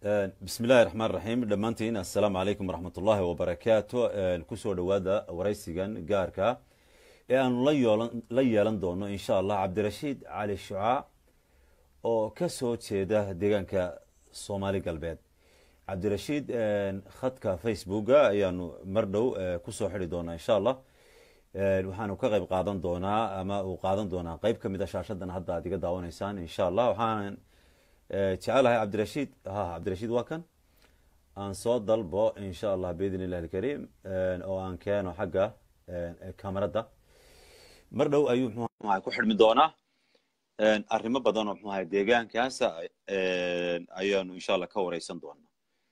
bismi illaahi raxmaan raxiim dhammaantiin assalaamu calaykum waraxmat ullaahi wabarakaatu kusoo dhowaada waraysigan gaarka ee aanu la yeelan doono insha allah cabdirashiid cali shucaa oo ka soo jeeda deegaanka soomaali galbeed cabdirashiid khadka facebooka ayaanu mar dhow kusoo xidi doonaa insha allah waxaanu ka qayb qaadan doonaa ama uu qaadan doonaa qeyb ka mid a shaashadan hadda aad iga daawanaysaan insha allah waxaan jecelahay cabdirashiid ha cabdirashiid waa kan aan soo dalbo insha allah biidn illahi alkariim oo aan keeno xagga kamarada mar dhow ayuu mxuaha ku xidhmi doonaa arrimo badan oo mxuaha deegaankaas ayaanu insha allah ka wareysan doonaa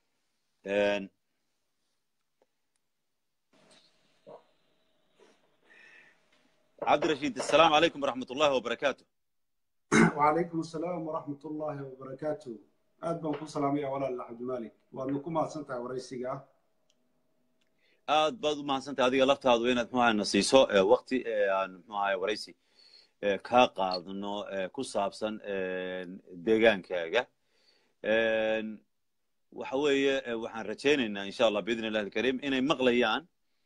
cabdirashiid assalaamu calaykum waraxmat ullahi wabarakaatu وعليكم السلام ورحمة الله وبركاته aad baan ku salaamaya walaal cabdimalik waadna ku mahadsantahay waraysiga aad baad u mahadsantahay adiga laftaadu inaad mxuaha na siiso wakti aan mxuaha waraysi kaa qaadno ku saabsan deegaankaaga waxa weeye waxaan rajaynaynaa insha allah biidn illahi alkariim inay maqlayaan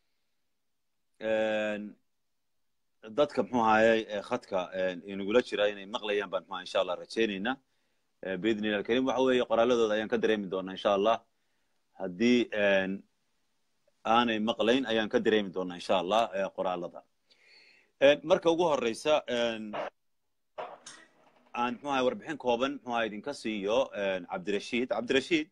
dadka mxuu ahaye khadka inagula jira inay maqlayaan baan mxuha insha allah rajaynaynaa biidn illah alkarim waxa weeye qoraaladooda ayaan ka dareemi doonaa insha allah haddii aanay maqlayn ayaan ka dareemi doonaa insha allah qoraalada marka ugu horeysa aan mxu ahay warbixin kooban mxuaha idinka siiyo cabdirashiid cabdirashiid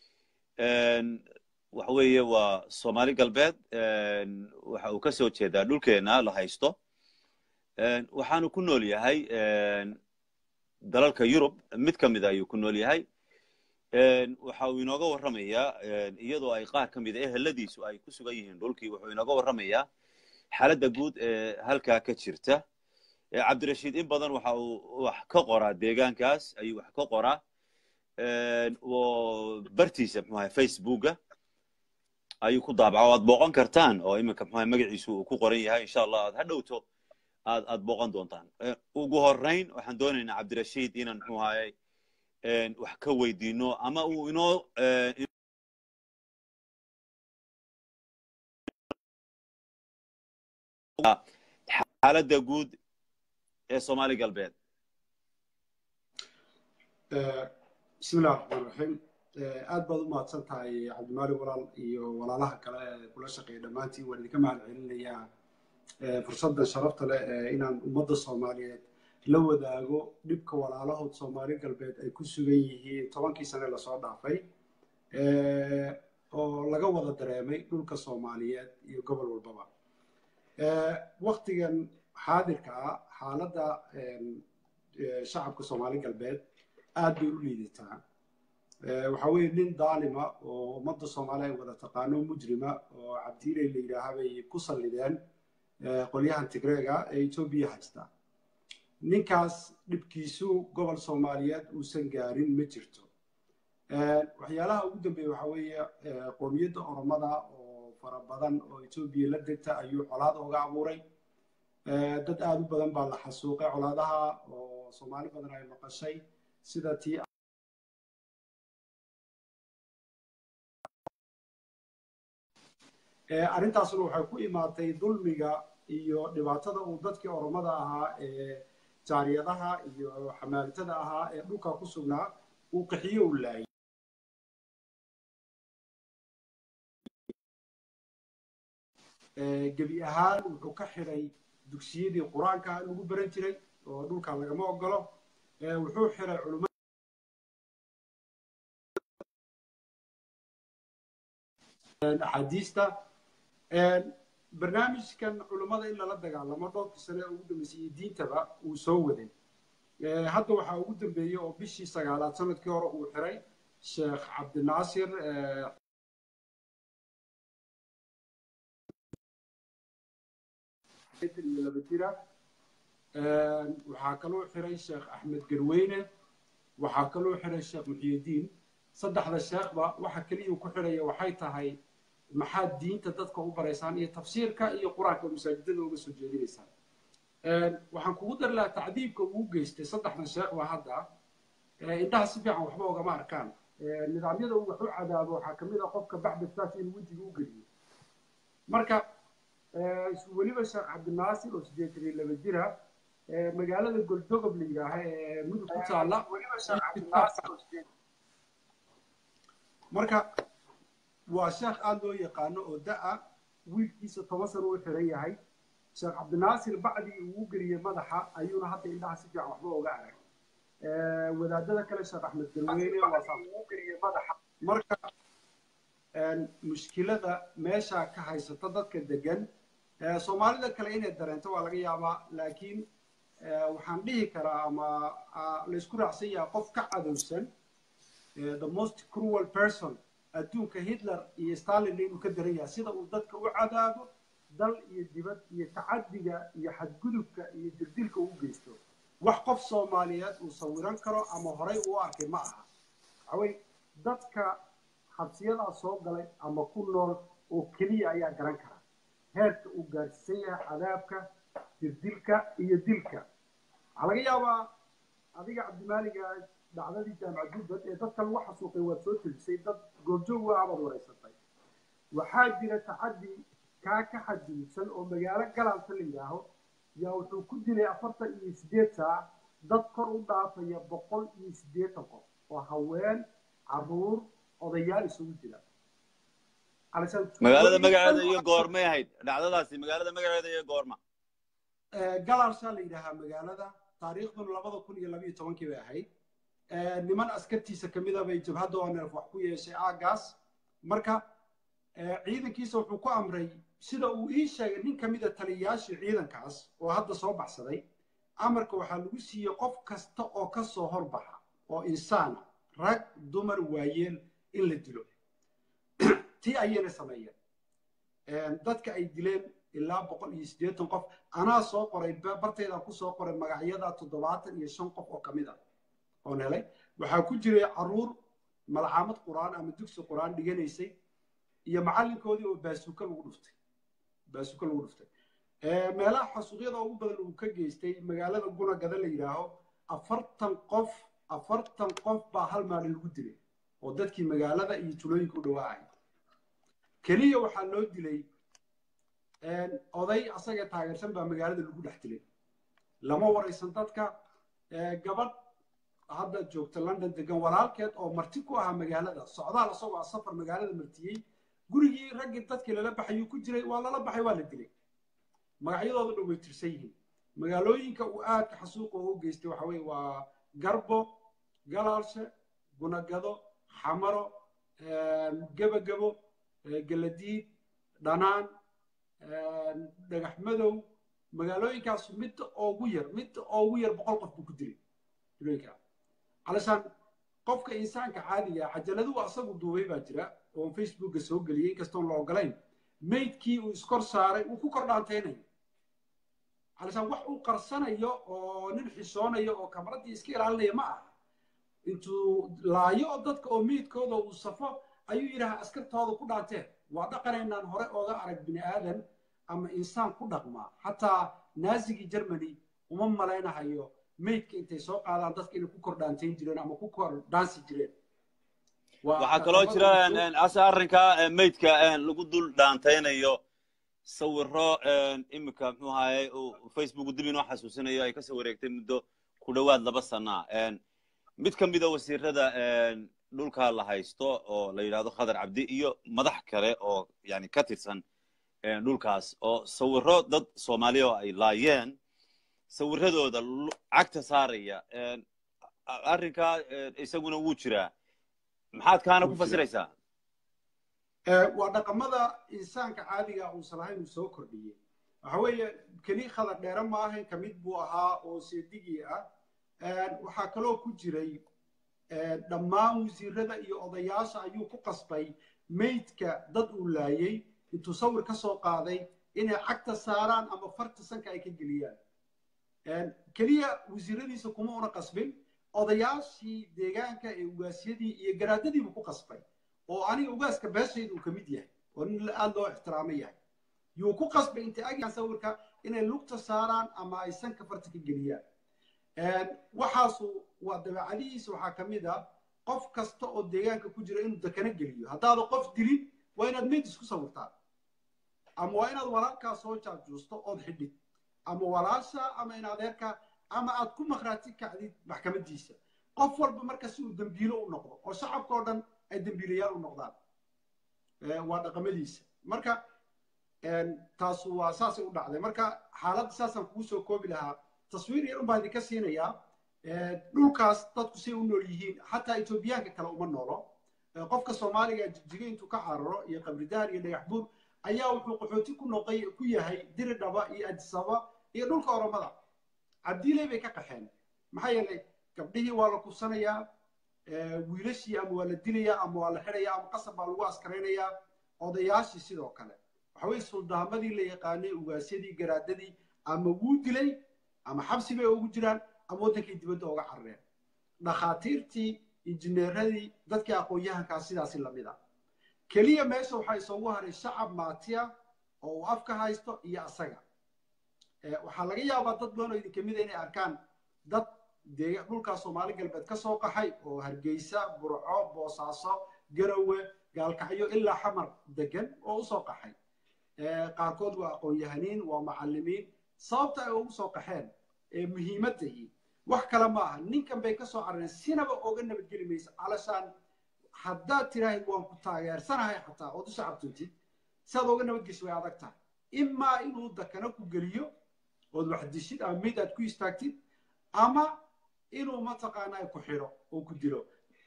waxa weeye waa soomaali galbeed waxa uu ka soo jeedaa dhulkeena la haysto waxaanu ku nool yahay dalalka yurub mid ka mida ayuu ku nool yahay waxa uu inooga warramayaa iyadoo ay qaar ka mida eheladiisu ay ku sugan yihiin dhulkii wuxuu inooga warramayaa xaaladda guud ee halkaa ka jirta cabdirashiid in badan waxa uu wax ka qoraa deegaankaas ayuu wax ka qoraa oo bartiisa mxu ahay facebooka ayuu ku daabaca o aad booqan kartaan oo iminka mxuaha magaciisu uu ku qoran yahay insha allah aad ha dhowto aad aad booqan doontaan ugu horeyn waxaan doonaynaa cabdirashiid inaan mxuu ahaye wax ka weydiino ama uu inoo xaaladda guud ee soomaali galbeed bismi illahi raxmaan raxiim aad baad u mahadsan tahay cabdimaalik walaal iyo walaalaha kale ee kula shaqeeya dhammaantiin waan idinka mahad celinayaa fursaddan sharafta leh inaan ummadda soomaaliyeed la wadaago dhibka walaalahood soomaali galbeed ay ku sugan yihiin tobankii sane lasoo dhaafay oo laga wada dareemay dhulka soomaaliyeed iyo gobol walbaba waktigan xaadirka ah xaaladda shacabka soomaali galbeed aad bay u liidataa waxa weeye nin daalima oo ummadda soomaaliya ay wada taqaano mujrima oo cabdiiley la yidhaaha bay ku sallideen qolyahan tigreega ee etoobiya haysta ninkaas dhibkiisu gobol soomaaliyeed uusan gaarin ma jirto waxyaalaha ugu dambeeya waxa weeye qoomiyadda oromada oo fara badan oo etoobiya la degta ayuu colaad ooga abuuray dad aad u badan baa la xasuuqay colaadaha oo soomaali badan ay maqashay sida tii arrintaasuna waxay ku imaatay dulmiga iyo dhibaatada uu dadkii oromada ahaa ee jaariyadaha iyo xamaalitada ahaa ee dhulka ku sugnaa uu qaxiyo u laayay gebi ahaan wuxuu ka xidhay dugsiyadii qur-aanka lagu baran jiray oo dhulka lagama ogolo wuxuu xidhay culumada axaadiista barnaamijkan culummada in lala dagaalamo dhowrkii sane ee ugu dambeysay iyo diintaba uu soo waday hadda waxaa ugu dambeeyey oo bishii sagaalaad sanadkii hore uu xiray sheekh cabdinaasir iyo laba jira waxaa kaloo xiray sheekh axmed garweyne waxaa kaloo xiray sheekh muxiyudiin saddexda sheekhba waxa keliya ku xiraya waxay tahay maxaad diinta dadka u baraysaan iyo tafsiirka iyo qur-aanka masaajidada uga soo jeedinaysaan waxaan kugu dari lahaa tacdiibka uu geystay saddexdan sheekhba hadda indhaha si fiican waxba ogama arkaan nidaamyada uu wax u cadaabo waxaa kamid ah qofka bacdaftaas inuu wejiga u geliyo marka weliba sheekh cabdinaasir oo sideetan iyo laba jira magaalada goldogob la yidhaaha ee mudug ku taalla marka waa sheekh aada loo yaqaano oo da-a wiilkiisa toban sano u xiran yahay sheekh cabdinaasir bacdii uu geliyey madaxa ayuuna hadda indhaha si fiican waxba oga arag wadaadada kale sheekh axmed galweyne marka mushkilada meesha ka haysata dadka degan soomaalida kale inay dareento waa laga yaabaa laakiin waxaan dhihi karaa ama laysku raacsan yahay qof ka cadowsan the most cruel person adduunka hitler iyo stalin inuu ka daran yahay sida uu dadka u cadaabo dal iyo dibad iyo tacadiga iyo xadgudubka iyo dirdilka uu geysto wax qof soomaaliyeed uu sawiran karo ama horay uu arkay ma aha waxawey dadka xabsiyadaa soo galay ama ku nool oo keliya ayaa garan kara heerka uu gaarsiisan yahay cadaabka dirdilka iyo dilka waxaa laga yaabaa adiga cabdimaaliga dhacdadii jaamac dubbad ee dadka lagu xasuuqay waad soo tejisay dad goobjoog waa abaad wareysatay waxaa jira tacadi kaa ka xadgudubsan oo magaalo galaalka la yidhaaho yaa wuxuu ku dilay afartan iyo sideed saac dad kor u dhaafaya boqol iyo siddeetan qof oo haween caruur odayaal isugu jira magaalada magaceeda iyo goormay ahayd dhacdadaasi magaalada magaceeda iyo goorma galaalshaa la yidhaahaa magaalada taariikhduna labada kun iyo labayo tobankii bay ahayd niman askartiisa kamida bay jabhadda oo neef wax ku yeeshay aagaas marka ciidankiisa wuxuu ku amray sida uu ii sheegay nin kamida taliyayaashii ciidankaas oo hadda soo baxsaday amarka waxaa lagu siiyey qof kasta oo ka soo horbaxa oo insaana rag dumar waayeel in la dilo tii ayayna sameeyeen dadka ay dileen ilaa boqol iyo siddeetan qof anaa soo qoray bartaydaa ku soo qoray magacyada toddobaatan iyo shan qof oo kamid ah oon helay waxaa ku jiray caruur malcaamad qur-aan ama dugsi qur-aan dhiganaysay iyo macallinkoodii oo baasuuka lagu dhuftay baasuuka lagu dhuftay meelaha xasuuqyada ugu badan uu ka geystay magaalada gunagada la yidhaaho afartan qof afartan qof baa hal maalin lagu dilay oo dadkii magaalada iyo tulooyinka u dhawaacay keliya waxaa loo dilay oday asaga taageersan baa magaalada lagu dhex dilay lama waraysan dadka gabadh hadda joogta london degan walaalkeed oo marti ku ahaa magaalada socdaal isagoo safar magaalada martiyey gurigii raggii dadkii lala baxayuu ku jiray waa lala baxay waa la dilay magacyadooda dhan way tirsan yihiin magaalooyinka uu aadka xasuuqa ugu geystay waxa weye waa garbo galaalshe gunagado xamaro gebagabo galadiid dhanaan dhagax madow magaalooyinkaas midda ugu yar midda ugu yar boqol qof buu ku dilay tulooyinka علشان qofka insaanka caadiga cajaladuu asagu duubay baa jira oo facebooka soo geliyey inkastoon la ogolayn maydkii uu iskor saaray uu ku kor dhaantaynayo علشان wax uu qarsanayo oo nin xishoonayo oo kamaradii iska ilaalinaya ma aha intuu laayo oo dadka oo meydkooda uu safo ayuu yidhaha askartooda ku dhaanteen waa dhaqanaynaan hore ooga arag bini aadan ama insaan ku dhaqmaa xataa naazigii germany uma malaynahayo maydka intay soo qaadaan dadka inay ku kor dhaantayn jireen ama ku kor dhaansi jireen waxaa kaloo jira ase arrinka maydka lagu dul dhaantaynayo sawiro imika muxuu ahaye facebook dib inoo xasuusinayo ay kasoo wareegtay muddo ku dhowaad laba sana mid ka mida wasiirada dhulka la haysto oo la yidhahdo khadar cabdi iyo madax kale oo yani ka tirsan dhulkaas oo sawiro dad soomaaliya oo ay laayeen sawiradooda cagta saaraya arrinkaa isaguna wuu jiraa maxaad kaana ku fasiraysaa waa dhaqamada insaanka caadiga uusan ahayn uu soo kordhiyey waxa weeye keli khadar dheere ma ahayn ka mid buu ahaa oo seedigii ah waxaa kaloo ku jiray dhammaan wasiirada iyo odayaasha ayuu ku qasbay maydka dad uu laayey intuu sawir ka soo qaaday inay cagta saaraan ama farta sanka ay ka geliyaan keliya wasiiradiisa kuma una qasbin odayaashii deegaanka ee ugaasyadii iyo garaadadiibuu ku qasbay oo aniga ugaaska beeshayda uu ka mid yahay oo nin aada loo ixtiraamo yahay yuu ku qasbay intay agyaan sawirka inay lugta saaraan ama ay sanka farta ka geliyaan waxaasu waa dabeecadihiisa waxaa ka mid a qof kasta oo deegaanka ku jira inuu dekana geliyo haddaada qof dilin waa inaad meyd isku sawirtaa ama waa inaad walaalkaa soo jaabjuusto ood xidhid ama walaasha ama in adeerka ama aad ku maqraati kacdid maxkamadiisa qof walba marka si uu dembiilo u noqdo oo shacabka oo dhan ay dembiilayaal u noqdaan waa dhaqamadiisa marka taasu waa saasay u dhacday marka xaaladda saasaan kugu soo koobi lahaa taswiir yar unbaa idinka siinayaa dhulkaas dadku say u nool yihiin xataa etoobiyaanka kale uma noolo qofka soomaaliga jigjiga intuu ka cararo iyo qabridaar iyo dhagax buur ayaa wuxuu qaxooti ku noqay ku yahay diridhaba iyo adisaba iyo dhulka oromada cabdiiley bay ka qaxeen maxaa yeelay gabdhihii waa la kubsanayaa wiilashii ama waa la dilayaa ama waa la xidhayaa ama qasab baa lagu askaraynayaa odayaashii sidoo kale waxa weye suldaamadii la yaqaanay ugaasyadii garaadadii ama wuu dilay ama xabsi bay ugu jiraan ama waddankay dibadda uga carareen dhakhaatiirtii injineeradii dadkii aqoon-yahankaa sidaasi lamid a keliya meesha waxaa isoogu haray shacab maatiya oo uu afka haysto iyo asaga waxaa laga yaabaa dad badan oo idinka mida inay arkaan dad dee dhulkaa soomaali galbeed ka soo qaxay oo hargeysa burco boosaaso garowe gaalkacyo ilaa xamar degan oo usoo qaxay qaarkood waa aqoon-yahaniin waa macallimiin sababta ay ugu soo qaxeen ee muhiimaddahi wax kale ma aha ninkan bay ka soo carareen sinaba oga nabadgeli maysa alashaan haddaad tiraahid waan ku taageersanahay xataa ood u shacabtuntid siaad oga nabadgeshi way adag tahay imaa inuu dakana ku geliyo ood wax dishid ama mid aad ku istaagtid ama inuu mataqaanaa ku xidho oo ku dilo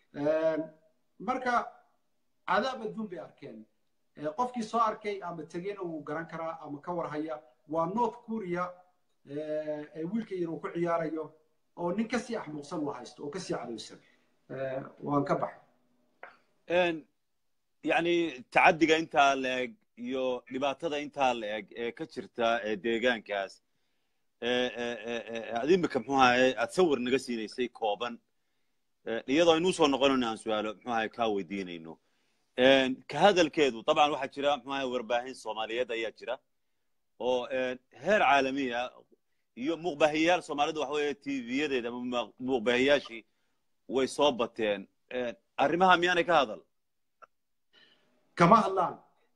marka cadaab adduun bay arkeen qofkii soo arkay ama tegeyna wuu garan karaa ama ka warhaya waa north korea ee wiilka yar uu ku ciyaarayo oo nin kasii axmuuqsan uu haysto oo kasii cadowsan waan ka baxay yani tacadiga intaa la-eg iyo dhibaatada intaa la-eg ee ka jirta deegaankaas ad imika mxuu ahaye aad sawir naga siinaysay kooban iyadoo aynuu soo noqonayno aan su-aalo mxuu ahaye kaa weydiinayno ka hadalkeedu dabcan waxaa jira mxuu ahaye warbaahin soomaaliyeed ayaa jira oo heer caalamiya iyo muuqbaahiyayaal soomaalida waxa weeye tv-yadeeda ama muuqbaahiyaashii way soo bateen arrimaha miyaanay ka hadal kama hadlaan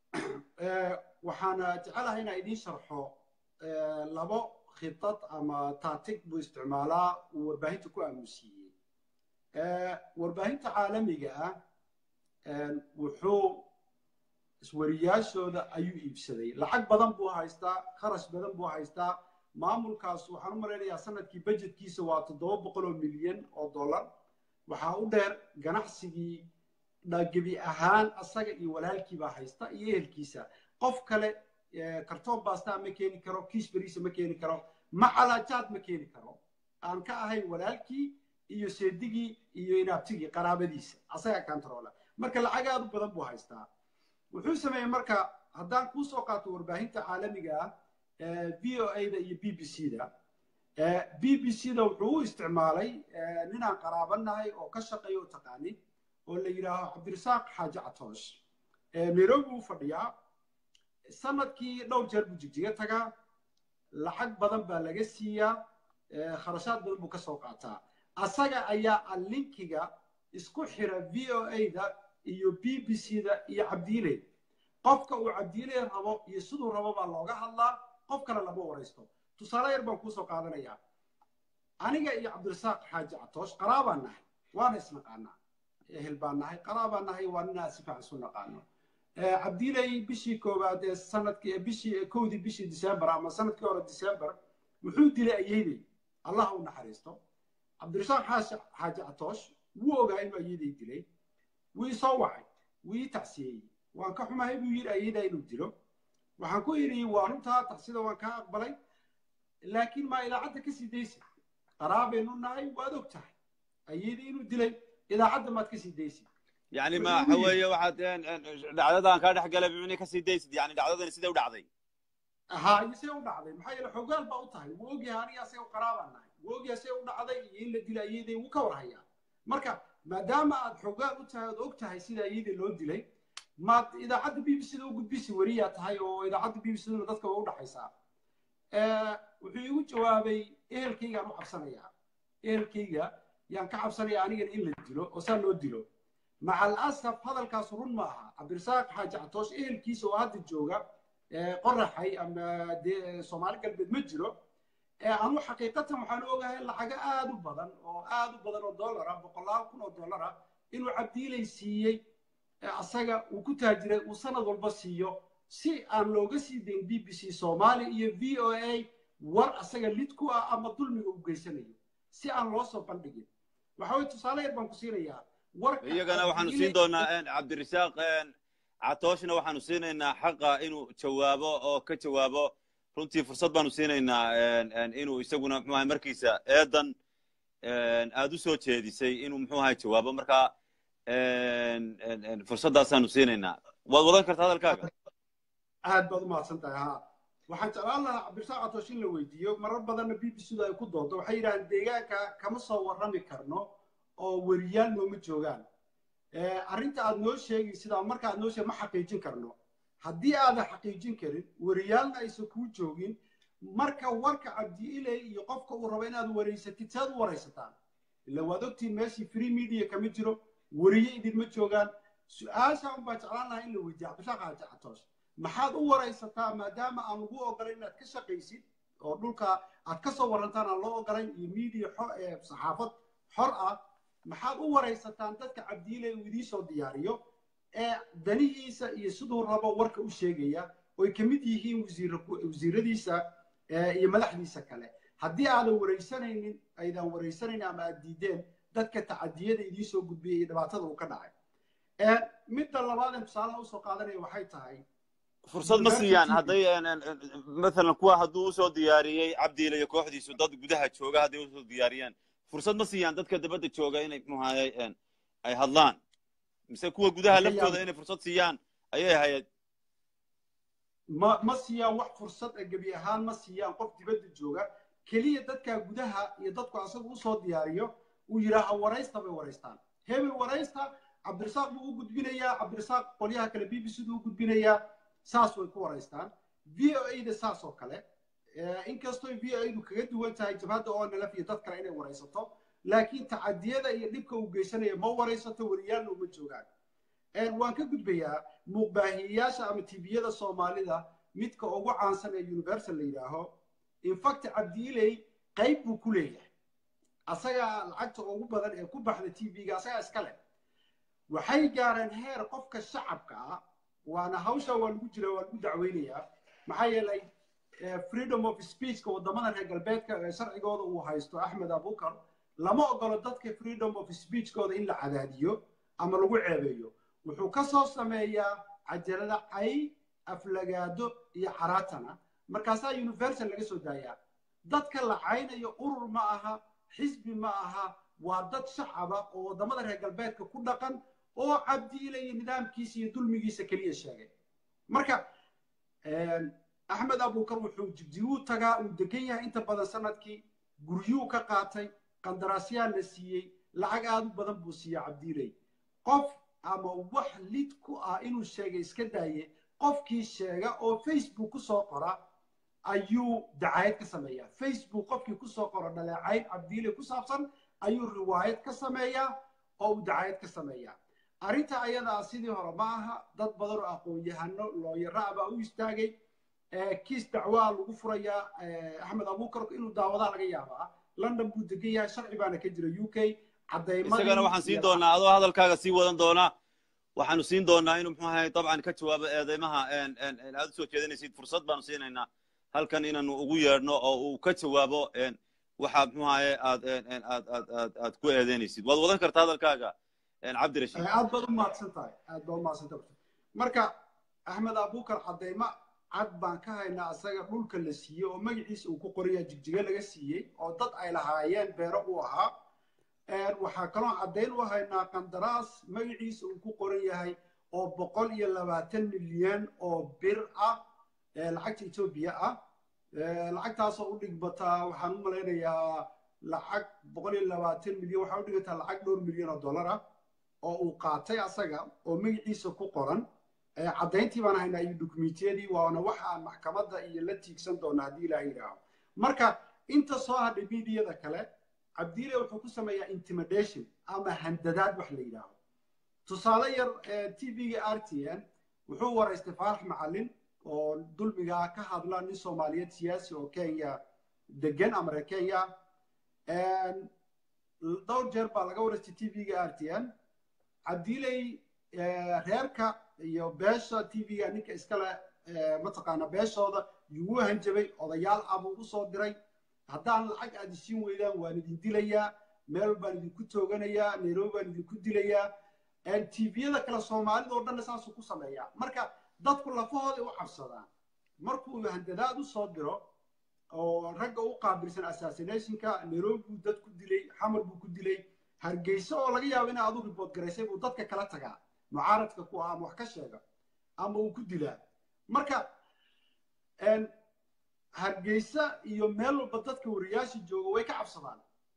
waxaana jecelahay inaa idiin sharxo labo khitad ama taatig buu isticmaalaa uu warbaahinta ku aamusiiyey warbaahinta caalamiga ah wuxuu iswariyaashooda ayuu iibsaday lacag badan buu haystaa kharash badan buu haystaa maamulkaas waxaan u malaynayaa sanadkii budgetkiisa waa toddoba boqol oo milyan oo dollar waxaa u dheer ganacsigii gebi ahaan asaga iyo walaalkii baa haysta iyo ehelkiisa qof kale kartoon baastaa ma keeni karo kiis beriisa ma keeni karo macalaajaad ma keeni karo aan ka ahayn walaalkii iyo seedigii iyo inaabtigii qaraabadiisa asaga kantaroole marka lacag aad u badan buu haystaa wuxuu sameeyey marka haddaan kuu soo qaato warbaahinta caalamiga ah v o a da iyo b b c da b b c da wuxuu u isticmaalay ninaan qaraabanahay oo ka shaqeeya oo taqaanin oo la yidhaaho cabdirasaaq xaaji catoosh nairobi buu fadhiyaa sanadkii dhowr jeer buu jigjiga tagaa lacag badan baa laga siiyaa kharashaad badan buu ka soo qaataa asaga ayaa alinkiga isku xira v o a da iyo b b c da iyo cabdiile qofka uu cabdiile rabo iyo siduu rabo baa looga hadlaa qof kale lama waraysto tusaale yar baan kuusoo qaadanayaa aniga iyo cabdirasaaq xaaji catoosh qaraabaan nahay waana isnaqaanaa ehel baan nahay qaraabaan nahay waa ninaa si fiican isu naqaano cabdiiley bishii koowaad ee sanadkii bishii kowdii bishii december ama sanadkii hore december wuxuu dilay ayeydey allah u naxariisto cabdirasaaq xaaji catoosh wuu ogaa inuu ayeydey dilay wuu isoo wacay wuu ii tacsiyeeyey waan ka xumahay buu yidhi ayeydaa inuu dilo waxaan ku yidhi waa runtaa tacsida waan kaa aqbalay laakiin maa idaacadda ka sii daysid qaraabaynu nahay waad og tahay ayeydii inuu dilay idaacadda maad ka sii daysid yani ma waxa weeye waxaad dhacdadan kaa dhex galay micni ka sii daysid yani dhacdadani sidee u dhacday ha iyo see u dhacday maxaa yeele xogaal baa u tahay wuu ogyahay aniga asaga qaraabaan nahay wuu ogyahay see u dhacday iyo in la dilay ayeydii wuu ka warhayaa marka maadaama aad xogaal u tahay ood og tahay sida ayeydii loo dilay maad idaacadda b b c da u gudbisi weriyaa tahay oo idaacadda b b c duna dadka waa u dhaxaysaa wuxuu igu jawaabay ehelkaygaan u cabsanayaa ehelkayga yaan ka cabsanaya anigana in la dilo oo saa loo dilo maca alasaf hadalkaas run ma aha cabdirasaaq xaaji catoosh ehelkiisa oo hadda jooga qoraxay ama dee soomaali galbeed ma jiro anu xaqiiqatan waxaan ogahay lacago aad u badan oo aad u badan oo dollar ah boqolaal kun oo dollar ah inuu cabdiilay siiyey asaga uu ku taajiray uu sanad walba siiyo si aan looga sii dayn b b c soomaali iyo v o a war asaga lid ku ah ama dulmiga u geysanayo si aan loo soo bandhigin waxa weye tusaale yar baan ku siinayaa iyagana waxaanu siin doonaa cabdirasaaq catooshna waxaanu siinaynaa xaqa inuu jawaabo oo ka jawaabo runtii fursad baanu siinaynaa inuu isaguna mxu ahay markiisa eedan aad u soo jeedisay inuu mxuu ahay jawaabo marka fursaddaasaanu siinaynaa waad wadan kartaa hadalkaaga aad baad u mahadsan tahay ha waxaan jeclaan lahaa cabdirasaaq catoosh in la weydiiyo marar badanna b b c da ay ku doonto waxay yidhahdeen deegaanka kama soo warrami karno oo weriyaal nooma joogaan arrinta aad noo sheegi sidaa marka aad noo sheeg ma xaqiijin karno haddii aadan xaqiijin karin weriyaalna aysan kuu joogin marka warka cabdiiley iyo qofka uu rabo inaad wareysatid saad u waraysataan ila waad ogtiin meeshii free media kama jiro weriye idinma joogaan su-aasha un baan jeclaan lahaa in la weydiiya cabdishaaq xaaji catoosh maxaad u waraysataa maadaama aan lagu ogolayn inaad ka shaqaysid oo dhulka aad ka soo warantaan aan loo ogolayn iyo media saxaafad xor ah maxaad u waraysataan dadka cabdiiley uu idiin soo diyaariyo ee danihiisa iyo siduu rabo warka u sheegaya oy ka mid yihiin wasiiradiisa iyo madaxdiisa kale haddii aadan waraysanaynin aydan waraysanaynin ama aad diideen dadka tacadiyada idiin soo gudbiyay iyo dhibaatada uu ka dhacay midda labaaden tusaalaha usoo qaadanaya waxay tahay fursad ma siiyaan hadday maalan kuwa hadduu usoo diyaariyey cabdiile iyo kooxdiisu dad gudaha jooga hadday usoo diyaariyaan fursad ma siiyaan dadka dabadda jooga inay muxuahay ay hadlaan mise kuwa gudaha laftooda inay fursad siiyaan ayay ahayd ma ma siiyaan wax fursad a gebi ahaan ma siiyaan qof dibadda jooga keliya dadka gudaha iyo dadku asaga usoo diyaariyo uu yidhaaha waraysta bay waraystaan hebel waraysta cabdirasaaq buu u gudbinayaa cabdirasaaq qolyaha kale b b c du u gudbinayaa saas way ku waraystaan v o a da saas oo kale inkastoo v o a du kaga duwan tahay jabhadda oo nalaf iyo dad kale inay waraysato laakiin tacadiyada iyo dhibka uu geysanayo ma waraysato wariyaalna uma joogaan waan ka gudbayaa muuqbaahiyeyaasha ama tibiyada soomaalida midka ugu caansan ee universal la yidhaaho infact cabdiiley qayb buu ku leeyahay asagaa lacagta ugu badan ee ku baxda tv-ga asagaa iska leh waxay gaareen heer qofka shacabka ah waana hawsha waa lagu jira waa lagu dacweynayaa maxaa yeelay freedom of speechka waddamada reer galbeedka ee sharcigooda uu haysto axmed abukar lama ogolo dadka freedom of speechkooda in la cadaadiyo ama lagu ceebeeyo wuxuu ka soo sameeyaa cajalada cay aflagaado iyo caraatana markaasaa universal laga soo daayaa dadka la caynayo urur ma aha xisbi ma aha waa dad shacaba oo waddamada reer galbeedka ku dhaqan oo cabdiile iyo nidaamkiisa iyo dulmigiisa keliya sheegay marka axmed abukar wuxuu jibjiguu tagaa uu degan yahay inta badan sanadkii guryuu ka qaatay qandaraasyaa la siiyey lacag aad u badan buu siiya cabdiiley qof ama wax lid ku ah inuu sheegay iska daaye qofkii sheega oo facebook ku soo qora ayuu dacaayad ka sameeyaa facebook qofkii kusoo qoro dhaleecayn cabdiile ku saabsan ayuu riwaayad ka sameeyaa oo uu dacaayad ka sameeyaa arrinta ayadaa sidii hore ma aha dad badan oo aqoon-yahano looyara baa u istaagay kiis dacwaa lagu furayaa axmed abukar inuu daawadaa laga yaabaa london buu degan yahay sharci baana ka jira u k isagana waxaan siin doonaa adoo hadalkaaga sii wadan doonaa waxaanu siin doonaa inuu muxuu ahay dabcan ka jawaabo eedeymaha aad usoo jeedinaysid fursad baanu siinaynaa halkan inaanu ugu yeedhno oo uu ka jawaabo waxa muxuu ahaye aad aad aad aad aad ku eedeynaysid waad wadan kartaa hadalkaaga cabdirashiid aad baad u mahadsan tahay aad baad u mahadsan tahay marka axmed abukar cadeymo cad baan ka haynaa asaga dhulka la siiyey oo magaciisa uu ku qoraya jigjiga laga siiyey oo dad ay lahaayeen beero u ahaa waxaa kaloo caddayn u haynaa qandaraas magaciisa uu ku qoran yahay oo boqol iyo labaatan milyan oo bir ah lacagta etoobiya ah lacagtaasoo u dhigbataa waxaan u malaynayaa lacag boqol iyo labaatan milyan waxaa u dhigbataa lacag dhowr milyan oo dollar ah oo uu qaatay asaga oo magaciisa ku qoran caddayntii baan haynaa iyo dukumentiyadii waana waxa aan maxkamadda iyo la tiigsan doona haddii ilaah yidhaaho marka inta soo hadhay miidiyada kale cabdiile wuxuu ku sameeyaa intimidation ama handadaad wax la yidhaaho tusaale yar tvga r t n wuxuu waraystay faarax macalin oo dulmigaa ka hadla nin soomaaliyeed siyaasi oo kenya degan ama reer kenya dhowr jeer baa laga waraystay tvga r t n cabdiiley reerka iyo beesha tvga ninka iskale mataqaana beeshooda yuu hanjabay odayaal abuu u soo diray haddaan lacag aad isiin weydaan waan idin dilayaa meel baan idinku tooganayaa nairobi baan idinku dilayaa tviyada kale soomaalida oo dhanna saasuu ku sameeyaa marka dadku lafahooda u cabsadaan markuu handadaad u soo diro oo ragga u qaabilsan assassinationka nairobi buu dad ku dilay xamar buu ku dilay hargeysa oo laga yaabo inaa adu ribood garaysay buu dadka kala tagaa mucaaradka ku ah ama wax ka sheega ama uu ku dilaa marka hargeysa iyo meel walba dadka wariyaasha jooga way ka cabsadaan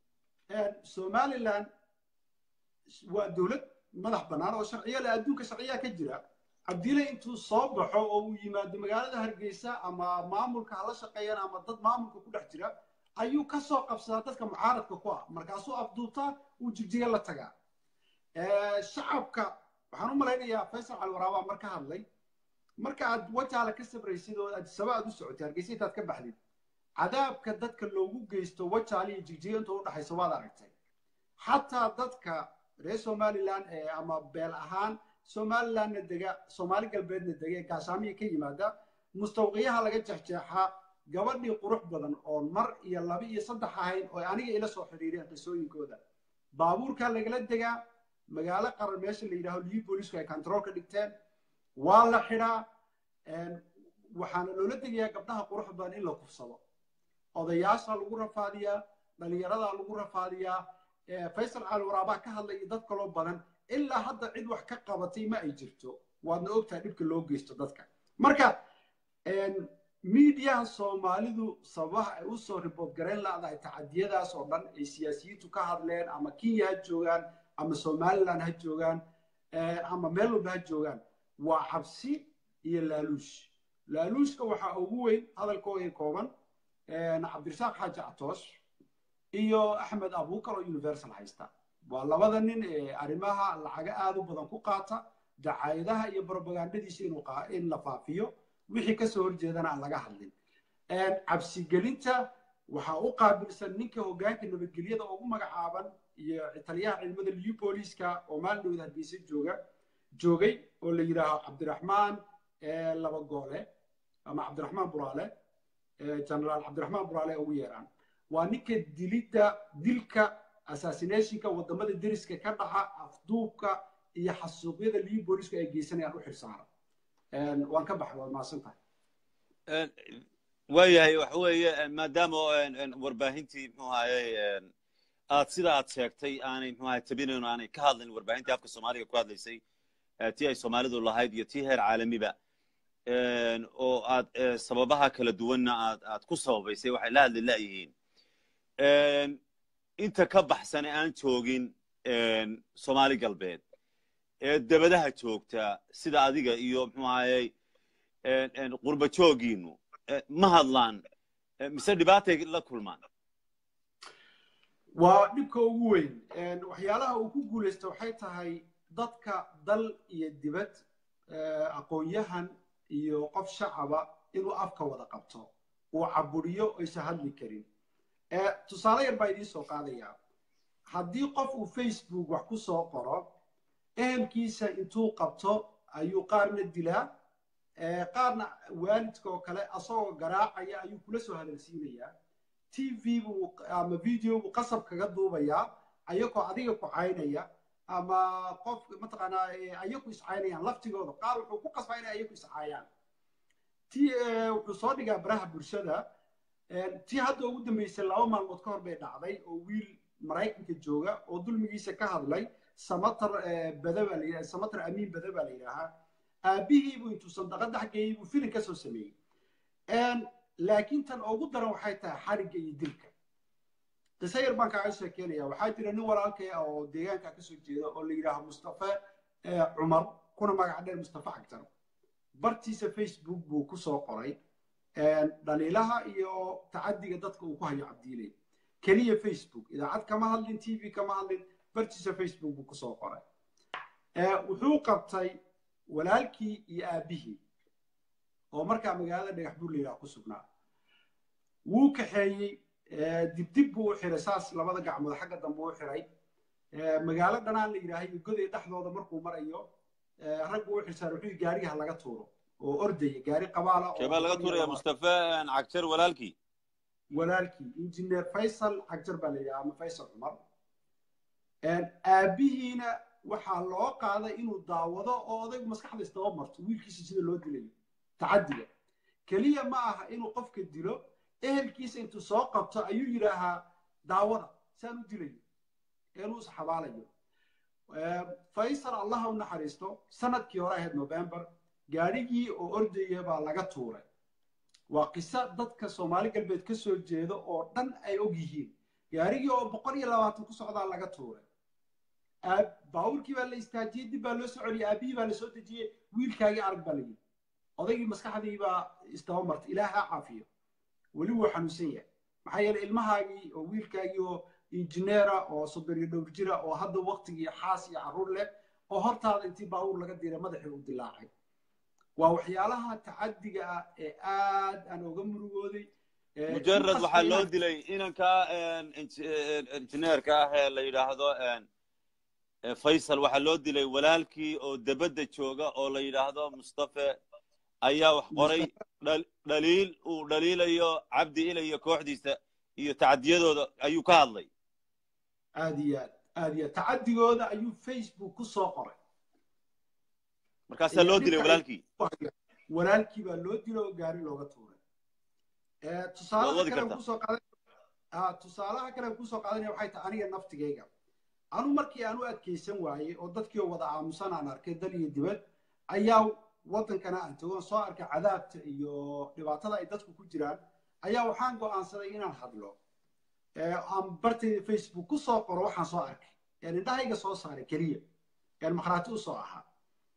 somaliland waa dowlad madax bannaan oo sharciyo leh adduunka sharciyaa ka jira cabdile intuu soo baxo oo uu yimaado magaalada hargeysa ama maamulka hala shaqeeyaan ama dad maamulka ku dhex jira ayuu ka soo qabsadaa dadka mucaaradka ku ah markaasuu afduubtaa uu jigjiga la tagaa shacabka waxaan u malaynayaa faysal calwaraabaa mar ka hadlay marka aad wajaala ka sabraysid oo adisaba aad u socotay hargeysa intaad ka baxdid cadaabka dadka loogu geysto wajaala iyo jigjiga inta u dhaxaysa waad aragtay xataa dadka reer somaliland ama beel ahaan somalilandna dega soomaali galbeedna dega ee gaashaamiya ka yimaada mustawqiyaha laga jexjeexaa gabadhii qurux badan oon mar iyo laba iyo saddex ahayn oo aniga ila soo xidhiireen qisooyinkooda baabuurkaa lagala degaa magaalo qaran meesha la yidhaaho liyu boolisku ay control ka dhigteen waa la xidhaa waxaana loola degayaa gabdhaha qurux badan in la kufsado odayaasha lagu rafaadiyaa dhalinyaradaa lagu rafaadiyaa faysal caalwaraabaa ka hadlay iyo dad kaloo badan ilaa hadda cid wax ka qabatay ma ay jirto waadna ogtahay dhibka loo geysto dadka marka miidiyaha soomaalidu sababaha ay usoo ribood garayn laadahay tacadiyadaas oo dhan ay siyaasiyiintu ka hadleen ama kenya ha joogaan ama somaliland ha joogaan ama meel walba ha joogaan waa cabsi iyo laaluush laaluushka waxaa ugu weyn hadalkooda kooban cabdirasaaq xaaji catoosh iyo axmed abuukar oo universal haysta waa labada nin ee arrimaha lacaga aad u badan ku qaata dacaayadaha iyo brobagandadiisa in la faafiyo wixii kasoo horjeedana aan laga hadlin cabsigelinta waxaa u qaabilsan ninka hoggaanka nabadgelyada ugu magacaaban iyo taliyaha ciidamada liu booliiska oo maalin dhowda hargeysa jooga joogay oo la yidhaaho cabdiraxmaan laba goole ama cabdiraxmaan buraale generaal cabdiraxmaan buraale ugu yeeraan waa ninka dilidda dilka assassinationka wadamada deriska ka dhaca afduubka iyo xasuuqyada liu boolisku ay geysanayaan u xilsaaran waan ka baxay waad mahadsan tahay waayahay waxa weeye maadaama warbaahintii mxuu ahaye aad sida aad sheegtay aanay mxuu ahay tabinayn aanay ka hadlayn warbaahintii afka soomaaliga ku hadlaysay tii ay soomaalidu lahayd iyo tii heer caalamiba oo aad sababaha kala duwanna aad aad ku sababaysay waxay la hadli la'yihiin inta ka baxsane aan joogin soomaali galbeed ee dabadaha joogta sida adiga iyo mxuu ahayey qurba joogiinu ma hadlaan mise dhibaatay la kulmaan waa dhibka ugu weyn waxyaalaha uu ku guulaysta waxay tahay dadka dal iyo dibad aqoon-yahan iyo qof shacaba inuu afka wada qabto uu caburiyo aysan hadli karin tusaale yar baa idiin soo qaadayaa haddii qof uu facebook wax ku soo qoro ehelkiisa intuu qabto ayuu qaarna dilaa qaarna waalidka oo kale asagoo garaacaya ayuu kula soo hadalsiinayaa t v buu ama video buu qasab kaga duubayaa ayagoo adiga ku caynaya ama qof mataqaanaa ayaku iscaynayaan laftigooda qaar wuxuu ku qasbaa inay ayaku iscaayaan ti wuxuu soo dhigaa baraha bulshada tii hadda ugu dambeysay laba maalmood ka hor bay dhacday oo wiil maraykanka jooga oo dulmigiisa ka hadlay samatar bada baa la samatar amiin bada baa la yidhaahaa aabihiibuu intuu sandaqada xaggeeyey buu filin ka soo sameeyey laakiin tan ugu daran waxay tahay xarigga iyo dilka qiso yar baan kaaga sheekeynaya waxaa jira nin walaalkay ah oo deegaanka kasoo jeeda oo la yidhaaho mustafa cumar kuna magac dheer mustafa cagtar bartiisa facebook buu ku soo qoray dhaliilaha iyo tacadiga dadka uu ku hayo cabdiiley keliya facebook idaacad kama hadlin t v kama hadlin bartiisa facebook buu kusoo qoray wuxuu qabtay walaalkii iyo aabbihii oo markaa magaalada dhagax buur layidhaha ku sugnaa wuu kaxeeyey dibdib buu u xiray saas labada gacmood xagga dambe u xiray magaalo dhanaan la yidhaahay iyo goday dhexdooda markuu marayo raggu u xilsaan wuxuu gaariga ha laga tuuro oo ordaya gaari qabaala keebaa laga tuuraya mustafa cagjar walaalkii walaalkii injineer faysal cagjar baa la yidhaha ama faysal cumar aabbihiina waxaa loo qaaday inuu daawado oo odaygu maskaxda isdaba marto wiilkiisa sida loo dilayo tacadiga keliya ma aha inuu qofka dilo ehelkiisa intuu soo qabto ayuu yidhaahaa daawada saan u dilayo inuu isxabaalayo faysal allaha u naxariisto sanadkii hore ahayd november gaadhigii oo ordaya baa laga tuuray waa qiso dadka soomaali galbeed ka soo jeeda oo dhan ay og yihiin gaarigii oo boqol iyo labaatan ku socdaa laga tuuray baawurkii baa la istaajiyey dib baa loo soo celiyey aabihii baa la soo dejiyey wiilkaagii arag baa layidhi odaygii maskaxdii baa isdaba martay ilaah ha caafiyo weli wuu xanuunsan yahay maxaa yeeley ilmahaagii oo wiilkaagii oo injineera oo soddon iyo dhowr jira oo hadda waktigii xaas iyo carruur leh oo hortaada intii baawur laga diray madaxii u dilaacay waa waxyaalaha tacadiga ah ee aad aan oga murugooday mujarad waxaa loo dilay inanka injineerka ah ee la yidhaahdo faysal waxaa loo dilay walaalkii oo debadda jooga oo la yidhaahdo mustafe ayaa wax qoray dhaliil uu dhaliilayo cabdi ila iyo kooxdiisa iyo tacadiyadooda ayuu ka hadlay aad iyo aad aad iyo aad tacadigooda ayuu facebook ku soo qoray markaasaa loo dilay walaalkii walaalkii baa loo dilay oo gaari looga tuuray tusaalaha kale kusoo qaadan tusaalaha kale kusoo qaadanaya waxay tahay aniga naftigayga anu markii aan u adkaysan waayey oo dadkii oo wada aamusan aan arkay dal iyo dibad ayaa waddankana aan tago soo arkay cadaabta iyo dhibaatada ay dadku ku jiraan ayaa waxaan go'aansaday inaan hadlo aan bartayda facebook ku soo qoro waxaan soo arkay een indhahayga soo saaray keliya een makhraati u soo ahaa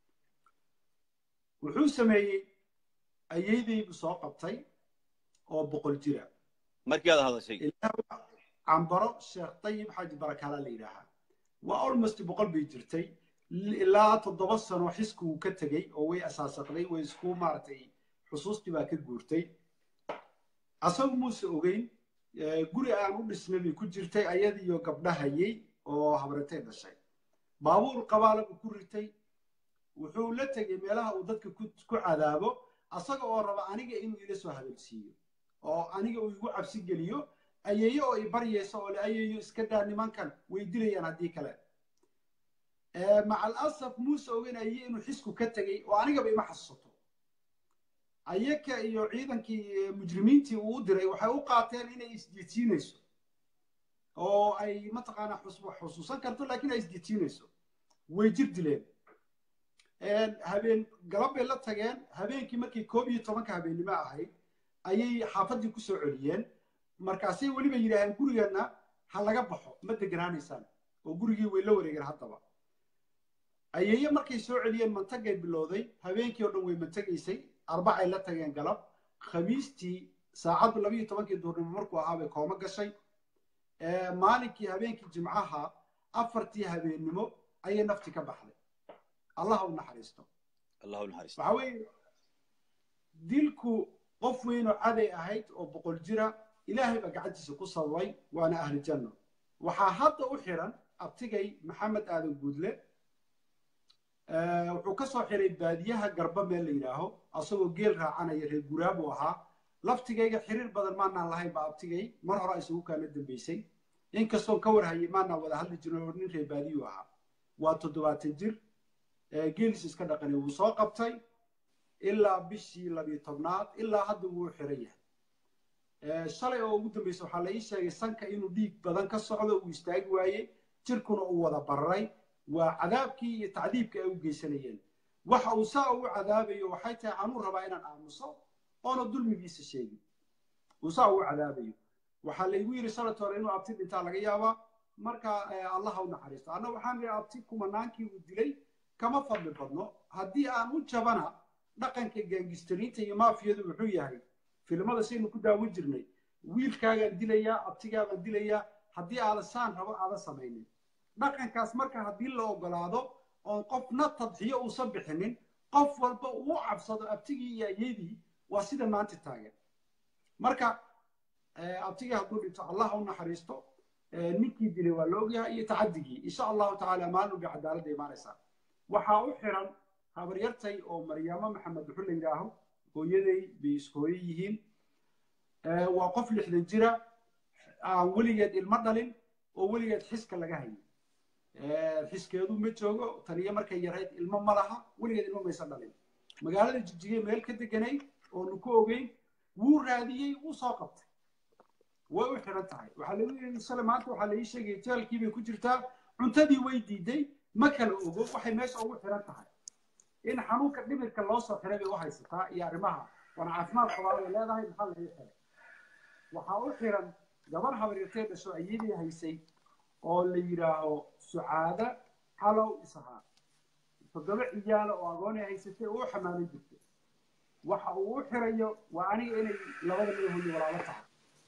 wuxuu sameeyey ayeydaybu soo qabtay oo boqol jira markii aad hadashay cambaro sheekh tayib xaaji barakaala la yidhaahaa waa almost boqol bay jirtay ilaa toddoba sano xisku ka tegey oo way asaasaqday way isku maaragtay xusuustii baa ka guurtay asagu muuse ogeyn guri aan u dhisnay bay ku jirtay ayadiiyo gabdhahayey oo habratay dhashay baabuur qabaala buu ku ritay wuxuu la tegey meelaha uu dadka ku cadaabo asaga oo raba aniga inuu ila soo hadalsiiyo oo aniga uu igu cabsi geliyo ayeeyo oo i baryaysa oo le ayeeyo iska daa nimankan way dilayaan haddii kale macal asaf muuse ogeyn ayey inuu xisku ka tegey oo anigaba ima xasuusato ayaka iyo ciidankii mujrimiintii uu u diray waxay u qaateen inay isjiidsiinayso oo ay mataqaanaa xusuusan karto laakiin ay isjiidsiinayso way jir dileen habeen galab bay la tageen habeenkii markii koob iyo tobanka habeennimo ahayd ayay xaafaddii ku soo celiyeen markaasay weliba yidhaaheen gurigeenna ha laga baxo ma deganaanaysaan oo gurigii way la wareegeen haddaba ayeeye markay soo celiyeen mantagay bilowday habeenkii oo dhan way mantagaysay arbacay la tageen galab khamiistii saacaddu labiyo tobankii duurnimo markuu ahaa bay kooma gashay maalinkii habeenkii jimcaha afartii habeennimo ayay nafti ka baxday allah u naxariisto allah u naxariisto waxa weeye dilku qof weynoo caday ahayd oo boqol jira ilaahay baa gacantiisa ku sababay waana ahli janno waxaa hadda u xiran abtigay maxamed aadan guudle wuxuu ka soo xiray baadiyaha garba meel la yidhaaho asagoo geel raacanaya reer guraabuu ahaa laftigayga xiriir badan maanaan lahayn ba abtigay mar hore isugu kaana dambaysay inkastoon ka warhayay maanaan wada hadli jirin oo nin reer baadiyuu ahaa waa toddobaatan jir geelis iska dhaqanay wuu soo qabtay ilaa bishii labiyo tobnaad ilaa hadda wuu xiran yahay shalay oo ugu dambaysa waxaa la ii sheegay sanka inuu dhiig badan ka socdo uu istaagi waayey jirkuna uu wada bararay waa cadaabkii iyo tacdiibkii ay u geysanayeen waxa uu saa ugu cadaabayo waxay tahay anuu rabaa inaan aamuso oona dulmigiisa sheegin uu saa ugu cadaabayo waxaa laygu yidhi sanadka hore inuu abti dhintaa laga yaabaa marka allaha u naxariisto anna waxaan idhi abti kumanaankii uu dilay kama fadli badno haddii aan u jabana dhaqanka gaangistariinta iyo maafiyadu wuxuu yahay filimada saynu ku daawan jirnay wiilkaagaan dilayaa abtigaabaan dilayaa haddii aadan saan rabo aadan samaynin dhaqankaas marka haddii la ogolaado oon qofna tadxiyo uusan bixinin qof walba uu cabsado abtigii iyo ayadii waa sida maanta taagan marka abtigii hadduu dhinto allah u naxariisto ninkii dilay waa la ogyahay iyo tacadigii insha allahu tacaala maalin bay cadaaladda imaanaysaa waxaa u xiran habaryartay oo maryaamo maxamed wuxuu la yidhaaho hooyaday bay iskooyo yihiin waa qof lixdan jira aan weligeed ilmo dhalin oo weligeed xiska laga hayay xiskeedu ma joogo taniyo markay yarayd ilmo ma laha weligeed ilmo maysan dhalin magaalada jijigay meel ka deganay oonu ku ogeyn wuu raadiyey wuu soo qabtay way u xiran tahay waxaa lagu yidhi sale maanta waxaa laii sheegaya jeelkii bay ku jirtaa cuntadii way diiday ma kala ogo waxay meesha ugu xiran tahay in xanuunka dhimirka loo soo xiray bay u haysataa iyo arrimaha waana caafimaad qabaa bay leedahay maxaa lagu xiray waxaa u xiran gabar habaryartee dhasho ayadii haysay oo la yidhaaho sucaada xalow isahaa toddoba ciyaala oo agoonay haysatay oo u xamaalan jirtay waxa uu u xirayo waa aniga inay labada madahoodii walaalo tahay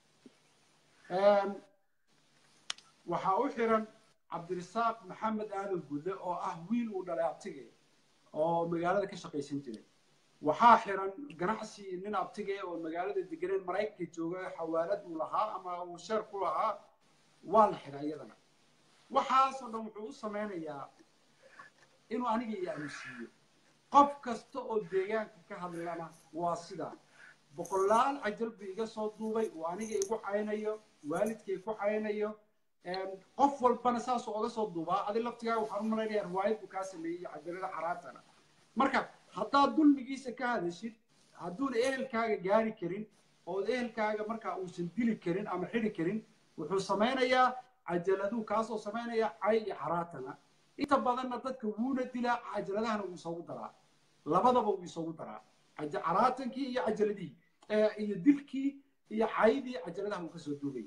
waxaa u xiran cabdirasaaq maxamed aadan gulle oo ah wiil uu dhalay abtige oo magaalada ka shaqaysan jiray waxaa xiran ganacsi nin abtige oo magaalada deganeen maraykanka jooga xawaalad uu lahaa ama uu sheer ku lahaa waa la xiray iyadana waxaasoo dhan wuxuu u samaynayaa inuu aniga i aamusiiyo qof kasta oo deegaanka ka hadlana waa sidaa boqolaal cajal buu iga soo duubay uu aniga igu caynayo waalidkay ku caynayo qof walbana saasuu oga soo duubaa adi laftigaaga waxaan u malaynayaa riwaayad buu kaa sameeyey iyo cajalada xaraantana marka haddaad dulmigiisa ka hadashid hadduuna ehelkaaga gaari karin ood ehelkaaga markaa uusan dili karin ama xidi karin wuxuu samaynayaa cajaladuu kaasoo samaynaya cay iyo xaraatana inta badanna dadka wuuna dilaa cajaladahana wuu isoogu daraa labadaba wuu isoogu daraa caraatankii iyo cajaladihii iyo dilkii iyo caydii cajaladaha wuu kasoo duugay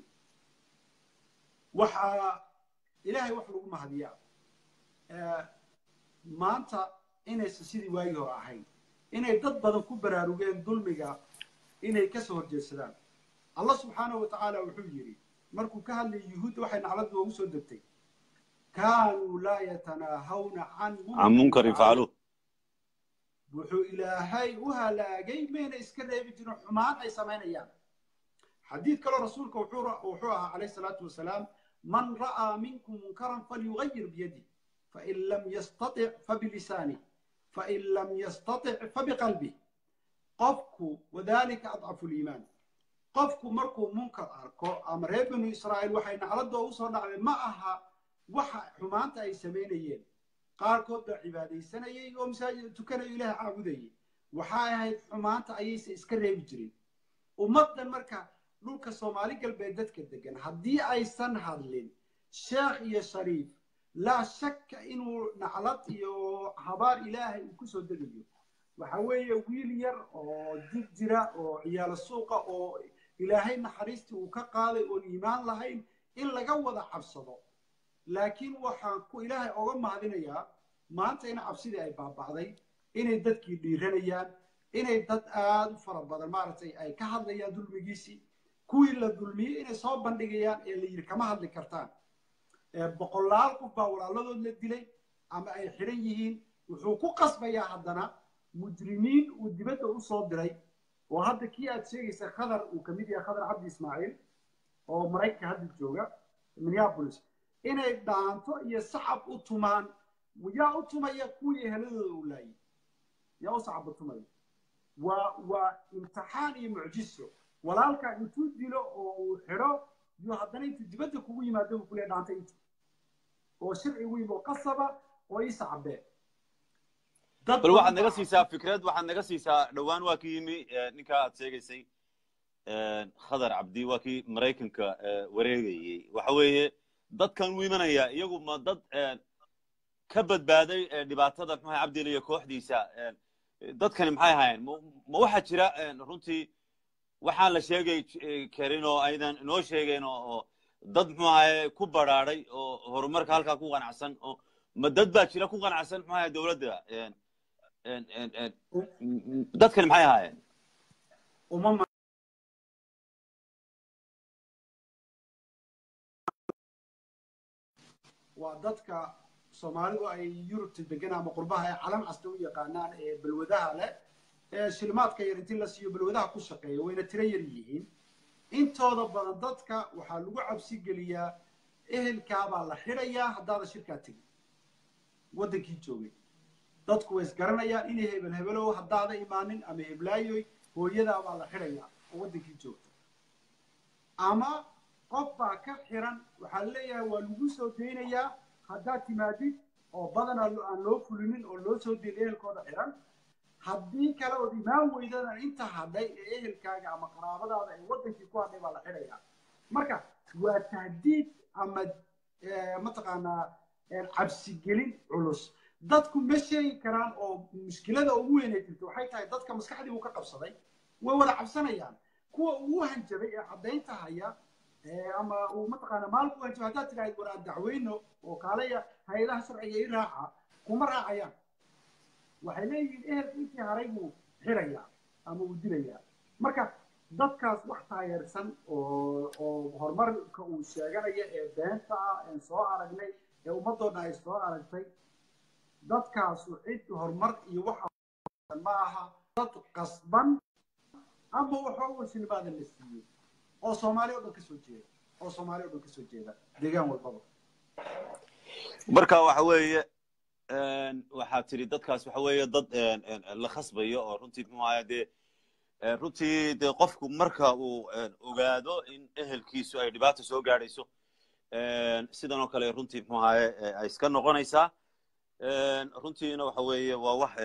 waxaa ilaahay wax lagu mahadiyaa maanta inaysan sidii waagii hore ahayn inay dad badan ku baraarugeen dulmiga inay kasoo horjeedsadaan allah subxaanahu wa tacaala wuxuu yidhi markuu ka hadlayay yuhuudda waxay naclad loogu soo degtay kaanuu laa yatanaahawna can can munkarin facaluuh wuxuu ilaahay u halaagay mayna iska reebi jirin xumaan ay samaynayaan xadiid kaloo rasuulka wuxuu ahaa calayh salaatu wasalaam man ra'aa minkum munkaran falyugayir biyadih fain lam yastatic fabilisanih fain lam yastatic fabiqalbih qofku wadalika adcafu liimaan qofku markuu munkar arko ama reer banu israa'iil waxay nacladoo usoo dhacday ma aha waxa xumaanta ay samaynayeen qaarkood baa cibaadaysanayay oo masaajid tukanayo ilaah caabudayay waxay ahayd xumaanta ayaysan iska reebi jirin ummaddan marka dhulka soomaali galbeed dadka degan haddii aysan hadlin sheekh iyo shariif laa shakka inuu naclad iyo habaar ilaahay uu kusoo degayo waxa weeye wiil yar oo jir jira oo ciyaalo suuqa oo ilaahay naxariistii uu ka qaaday oon iimaan lahayn in laga wada cabsado laakiin waxaan ku ilaahay oga mahadinayaa maanta in cabsidii ay baaba'day inay dadkii dhiiranayaan inay dad aada u fara badan maaragtay ay ka hadlayaan dulmigiisii kuwii la dulmiyey inay soo bandhigayaan ee la yidhi kama hadli kartaan boqolaal qof baa walaaladood la dilay ama ay xidhan yihiin wuxuu ku qasbayaa haddana mujrimiin uu dibadda u soo diray oo hadda kii aad sheegaysa khadar uu ka mid yahay khadar cabdi ismaaciil oo maraykanka hadda jooga minneapolis inay dhaanto iyo sacab u tumaan yaa u tumaya kuwii eheladooda uu laayay yaa u sacab u tumaya waa waa imtixaan iyo mucjiso walaalkaa intuu dilo oo uu xidho yuu haddana intuu dibadda kugu yimaado buu kuleeya dhaanta inta oo sharci weyn oo qasaba oo ii sacabee bal waxaad naga siisaa fikrad waxaad naga siisaa dhowaan waa kii yimi ninkaa aad sheegaysay khadar cabdi waa kii maraykanka wareegayey waxa weeye dadkan u imanaya iyagu ma dad ka badbaaday dhibaatada maxaa cabdil iyo kooxdiisa dadkani maxay ahaayeen ma waxaa jira runtii waxaan la sheegay karin oo aydan inoo sheegeen oo dad muxuu ahaye ku badrhaaday oo horumarka halkaa ku qanacsan oo ma dad baa jira ku qanacsan muxuu ahaye dowladda dadkani maxay ahaayeen waa dadka soomaalidu ay yurubta degan ama qurbaha ay calan casta u yaqaanaan ee balwadaha leh ee shilimaadka yar intii la siiyo balwadaha ku shaqeeya wayna tiro yar yihiin intooda badan dadka waxaa lagu cabsi geliyaa ehelkaabaa la xidhayaa haddaada shirkaa tegin waddankii joogay dadku way isgaranayaan inay hebel hebelow haddaada imaanin ama heblaayoy hooyadaabaa la xidhayaa oo waddankii joogta ama qof baa ka xiran waxaa leeyahay waa lagu soo daynayaa haddaad timaadid oo badan aan loo fulinin oo loo soo dayn ehelkooda xiran haddii kale ood imaan weydana inta hadhay ee ehelkaaga ama qaraabadaada ee waddankii ku hadhay baa la xidhayaa marka waa tahdiid ama mataqaanaa cabsigelin culus dadku ma sheegi karaan oo mushkilada ugu weynay jirto waxay tahay dadka maskaxdii uu ka qabsaday way wada cabsanayaan kuwa ugu hanjabay ee caddaynta haya ama uu mataqaana maalku hanjabay haddaad tidhaahid war aan dacweyno oo kaalaya hay-adaha sharciga i raaca kuma raacayaan waxay leeyihiin ehelka intii haray buu xirayaa ama uu dilayaa marka dadkaas wax taageersan oo oo horumarka uu sheeganaya ee beenta ah een soo aragnay ee ummaddoodna ay soo aragtay dadkaasu cid horumar iyo waxa ma aha dad qasban ama waxooga shilmaada la siiyey oo soomaali o dhan ka soo jeeda oo soomaali o dhan ka soo jeeda deegaan walbaba marka waxa weeye waxaa tiri dadkaas waxa weeye dad la khasbayo oo runtii muxuu ahaa dee runtii dee qofku marka uu ogaado in ehelkiisu ay dhibaata soo gaadhayso sidan oo kale runtii muxuu ahaye ay iska noqonaysaa runtiina waxa weeye waa wax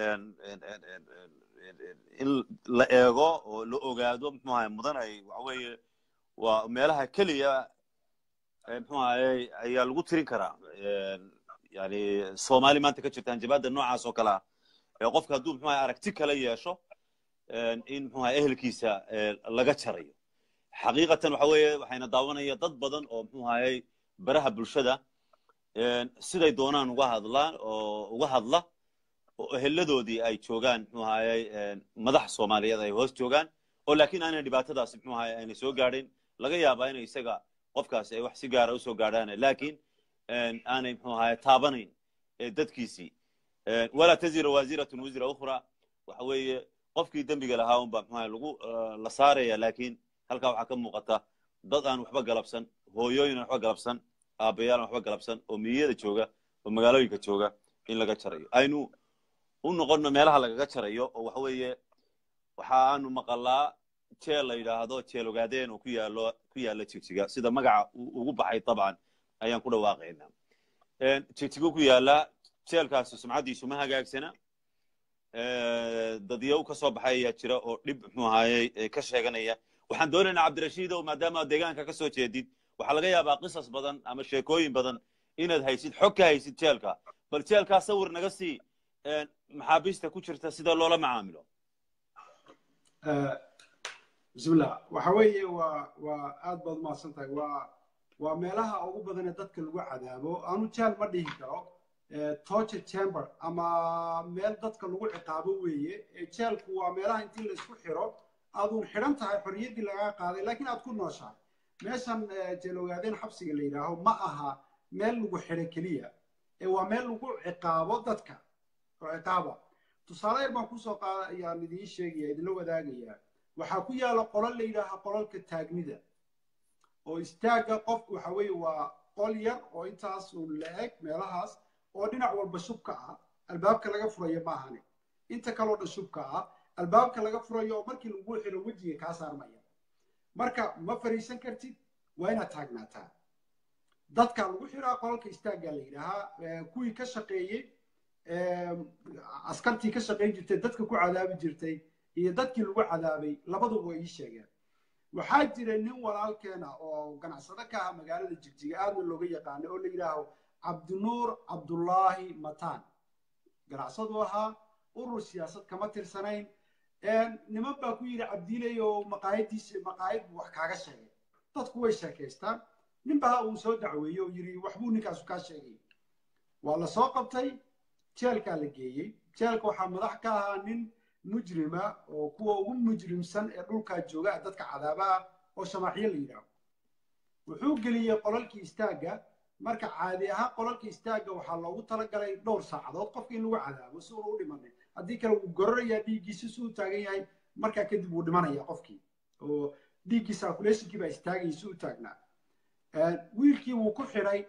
in la eego oo la ogaado muxuu ahaye mudan ay waxa weeye waa meelaha keliya muxuu ahaye ayaa lagu tirin karaa yani soomaali maanta ka jirta hanjabaadda noocaas oo kale ah ee qofka hadduu muxuu ahaye aragti kala yeesho in muxuu ahaye ehelkiisa laga jarayo xaqiiqatan waxa weeye waxayna daawanaya dad badan oo muxuu ahaye baraha bulshada siday doonaan uga hadlaan oo uga hadla oo eheladoodii ay joogaan muxuu ahaye madax soomaaliyeed ay hoos joogaan oo laakiin aanay dhibaatadaasi muxuu ahaye aynay soo gaadhin laga yaabaa inay isaga qofkaasi ay wax si gaara usoo gaadhaan laakiin aanay muxuu ahaye taabanayn dadkiisii walaa tazira waziratun wisra ukhra waxa weeye qofkii dembiga lahaa unba muxuu ahaye lagu la saaraya laakiin halkaa waxaa ka muuqata dad aan waxba galabsan hooyooyin aan waxba galabsan aabayaal aan waxba galabsan oo miyada jooga oo magaalooyinka jooga in laga jarayo aynu u noqono meelaha lagaga jarayo oo waxa weeye waxa aanu maqalaa jeel la yidhaahdo jeel ogaadeen oo ku yaalo ku yaala jigjiga sida magaca ugu baxay dabcan ayaan ku dhawaaqaynaa jigjigo ku yaala jeelkaasi sumcaddiisu ma hagaagsana dadyow ka soo baxay ayaa jira oo dhib muxuu ahaye ka sheeganaya waxaan doonaynaa cabdirashiidow maadaama deegaanka ka soo jeedid waxaa laga yaabaa qisas badan ama sheekooyin badan inaad haysid xog ka haysid jeelka bal jeelkaa sawir naga sii maxaabiista ku jirta sida loola macaamilo bismillah waxa weeye waa waa aad baad umahadsan tahay waa waa meelaha ugu badan ee dadka lagu cadaabo aanu jeel ma dhihi karo torture chamber ama meel dadka lagu ciqaabo weeye jeelku waa meelaha intii la isku xiro aadun xidhan tahay xorriyaddii lagaa qaaday laakiin aad ku nooshahay meeshan jeel ogaadeen xabsiga la yidhaaho ma aha meel lagu xidho keliya ee waa meel lagu ciqaabo dadka oo ciqaaba tusaale yar baan kusoo qaada ayaan idiin sheegaya idinla wadaagayaa waxaa ku yaala qolal la yidhaaha qolalka taagnida oo istaagga qofku waxa weeye waa qol yar oo intaas uu la-eg meelahaas oo dhinac walba shubka ah albaabka laga furayo ma ahane inta kaloo dhan shubka ah albaabka laga furayo oo markii lagu xiro wejiga kaa saarmaya marka ma fariisan kartid waa inaad taagnaataa dadka lagu xiraa qolalka istaaggaa la yidhaahaa kuwii ka shaqeeyey askartii ka shaqayn jirtay dadka ku cadaabi jirtay iyo dadkii lagu cadaabay labaduba way ii sheegeen waxaa jira nin walaalkeena oo ganacsado ka ah magaalada jigjiga aadna looga yaqaano oo la yidhaaho cabdinuur cabdullaahi matan ganacsadu ahaa urur siyaasad kama tirsanayn niman baa ku yidhi cabdiiley oo maqaayadiisa maqaayad buu wax kaaga sheegay dadku way sheekaystaan nin baa uu soo dacweeyey oo yidhi waxbuu ninkaasu kaa sheegay waa la soo qabtay jeelkaa la geeyey jeelka waxaa madax ka ahaa nin mujrima oo kuwa ugu mujrimsan ee dhulkaa jooga dadka cadaabaha oo shamaaxyo la yidhaaho wuxuu geliyey qolalkii istaagga marka caadi ahaan qolalka istaagga waxaa loogu talagalay dhowr saacadood qofka in lagu cadaabo si uuna u dhimanin haddii kale wuu gorarayaa dhiiggiisa si uu taagan yahay markaa kadib wuu dhimanaya qofkii oo dhiiggii circulationkii baa istaagayay si u taagnaa wiilkii wuu ku xidhay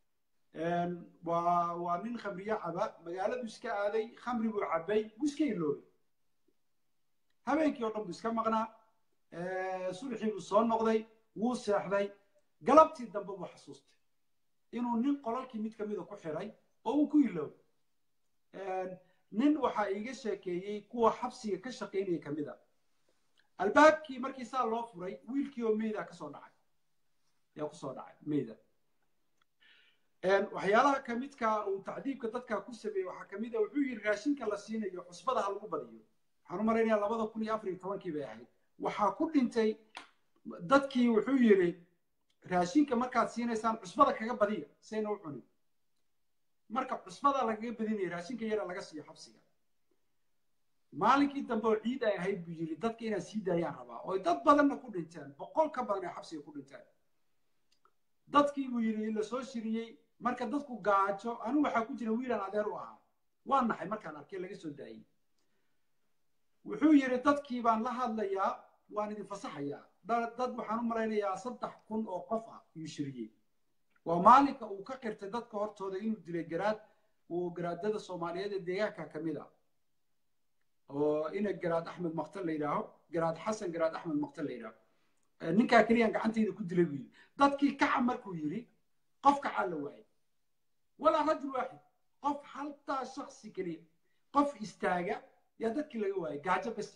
waa waa nin khamriyo caba magaaladu iska aaday khamri buu cabay wuu iska iloobay habeenkii oo dhan buu iska maqnaa subaxii buu soo noqday wuu seexday galabtii dambe buu xasuustay inuu nin qolalkii mid kamida ku xidhay oo uu ku iloobay nin waxaa iiga sheekeeyey kuwa xabsiga ka shaqaynaya kamida albaabkii markii saa loo furay wiilkii oo meyda kasoo dhacay ayaa kusoo dhacay meyda waxyaalaha kamidka uu tacdiibka dadka ku sameeyey waxaa kamid a wuxuu yidhi raashinka la siinayo cusbada ha lagu badiyo waxaan u malaynayaa labada kun iyo afar iyo tobankii bay ahayd waxaa ku dhintay dadkii wuxuu yidhi raashinka markaad siinaysaan cusbada kaga badiya sayna u cunin marka cusbada lagaga badinaya raashinka yara laga siiyo xabsiga maalinkii dambe oo ciid ay ahayd buu yidhi dadka inaan sii daayaan rabaa oo dad badanna ku dhinteen boqol ka badan ay xabsiga ku dhinteen dadkii buu yidhi la soo shiriyey marka dadku gaajo anigu waxaa ku jira wiilaan adeer u ahaa waa naxay markaan arkay laga soo daayey wuxuu yidhi dadkii baan la hadlayaa waan idin fasaxayaa dad waxaan u malaynayaa saddex kun oo qof ah yuu shiriyey waa maalinka uu ka qirtay dadka hortooda inuu dilay garaad uu garaadada soomaaliyeed ee deegaanka ka mid a oo ina garaad axmed maktal la yidhaaho garaad xasan garaad axmed maktal la yidhaaho ninkaa keliyaan gacantayda ku dilay buu yidhi dadkii kaca markuu yidhi qof kacaa la waayay walaa rajul waaxid qof haltaa shaksi keliya qof istaaga yaa dadkii laga waayay gaajo bes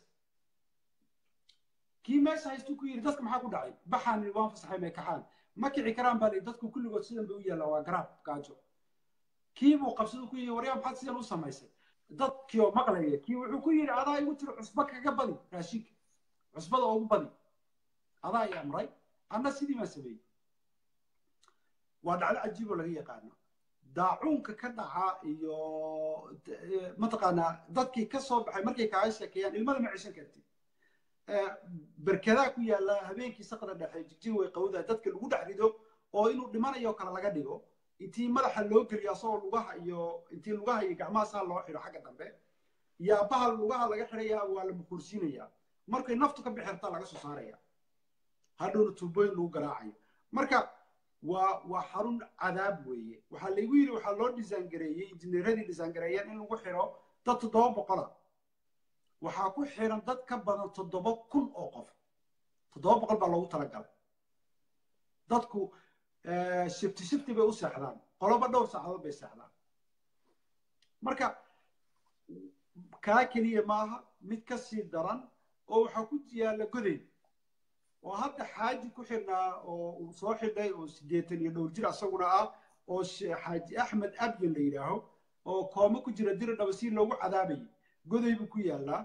kii meesha haystuu ku yidhi dadka maxaa ku dhacay baxaan waan fasaxay may kaxaan ma kici karaan baa lii dadku kulligood sidan bay u yaallaa waa garaab gaajo kii buu qabsadu ku yidhi waryaa maxaad sidan u samaysay dadkii oo maqlaya kii wuxuu ku yidhi adaa igu tiri cusba kaga badi raashinka cusbada ugu badi adaa i amray anna sidii baan sameeyey waa dhacdo cajiib oo laga yaqaano daacuunka ka dhaca iyo mataqaanaa dadkii ka soo baxay markay kaaga sheekeeyaan ilmada ma ceshan kartid berkadaa ku yaalla habeenkii saqda dhexe jigjig way qawdaa dadka lagu dhex rido oo inuu dhimanayo kale laga dhigo intii madaxa loo geliyo asagoo lugaha iyo intii lugaha iyo gacmaha saa loo xidho xagga dambe iyo abaha lugaha laga xidhaya waa la mukursiinaya markay naftu ka bixirtaa laga soo saaraya hadhowna tuubooyin lagu garaacayo marka waa waa xarun cadaab weeye waxaa laygu yidhi waxaa loo disaangareeyey injineeradii disaangareeyeen in lagu xidho dad toddoba boqola waxaa ku xiran dad ka badan toddoba kun oo qof toddoba boqol baa loogu talagalay dadku shifti shifti bay u seexdaan qoloba dhowr saacadood bay seexdaan marka kaa keliya maaha mid ka sii daran oo waxaa ku yaalla goday oo hadda xaaji ku xidhnaa oo uu soo xidhay oo siddeetan iyo dhowr jir asaguna ah oo xaaji axmed abyan la yidhaaho oo koome ku jira diri dhaba si loogu cadaabayay goday buu ku yaallaa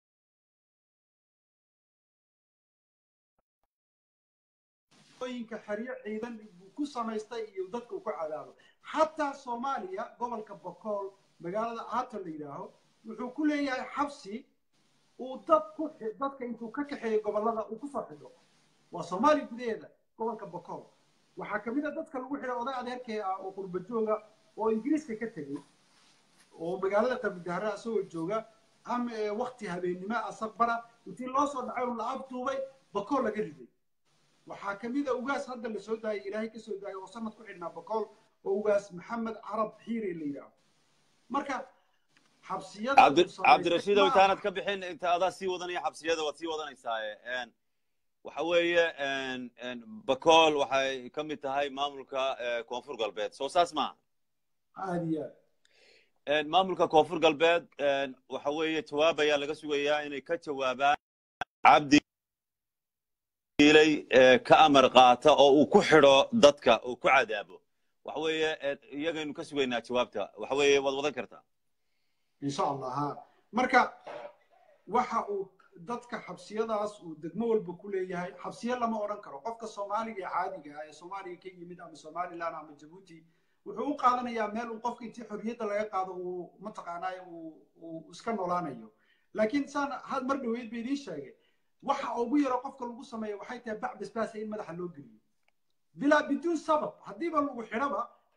ooyinka xeryo ciidan buu ku samaystay iyo dadka uu ku cadaabo xataa soomaaliya gobolka bokool magaalada aaton la yidhaaho wuxuu ku leeyahay xabsi uu dad ku dadka intuu ka kaxeeyo gobollada uu kusoo xidho waa soomaaliya gudaheeda gobolka bokool waxaa kamid a dadka lagu xidhay oday adeerkee ah oo qurba jooga oo ingiriiska ka tegey oo magaalada qabridahare asagoo jooga ama wakti habeennimo asabara intii loo soo dhacay oo la afduubay bokool laga riday waxaa kamid a ugaas hadda la soo daayay ilaahay ka soo daayay oo sanad ku xidhnaa bokool oo ugaas maxamed carab xiire la yidhaaho marka cabdirashiid ow intaanad ka bixin inta adaa sii wadanaya xabsiyada waad sii wadanaysaa waxa weeye bakool waxay ka mid tahay maamulka koonfur galbeed soo saas maaha aad iyo aad maamulka koonfur galbeed waxa weeye jawaab ayaa laga sugayaa inay ka jawaabaan cabdi ilay ka amar qaata oo uu ku xidho dadka uu ku cadaabo waxa weeye iyagaynu ka sugaynaa jawaabta waxa weeye waad wadan kartaa insha allah ha marka waxa uu dadka xabsiyadaas uu degmo walba ku leeyahay xabsiyo lama odhan karo qofka soomaaliga ee caadiga ah ee soomaaliya ka yimid ama somaliland ama jabuuti wuxuu u qaadanayaa meel uu qofka intii xorriyadda laga qaado uu mataqaanaa uu iska noolaanayo laakiin saan had mar dhaweyd ba idiin sheegay waxa ugu yaro qofka lagu sameeyo waxay tahay bac basbaasa in madaxa loo geliyo bilaa biduun sabab haddiiba lagu xidhaba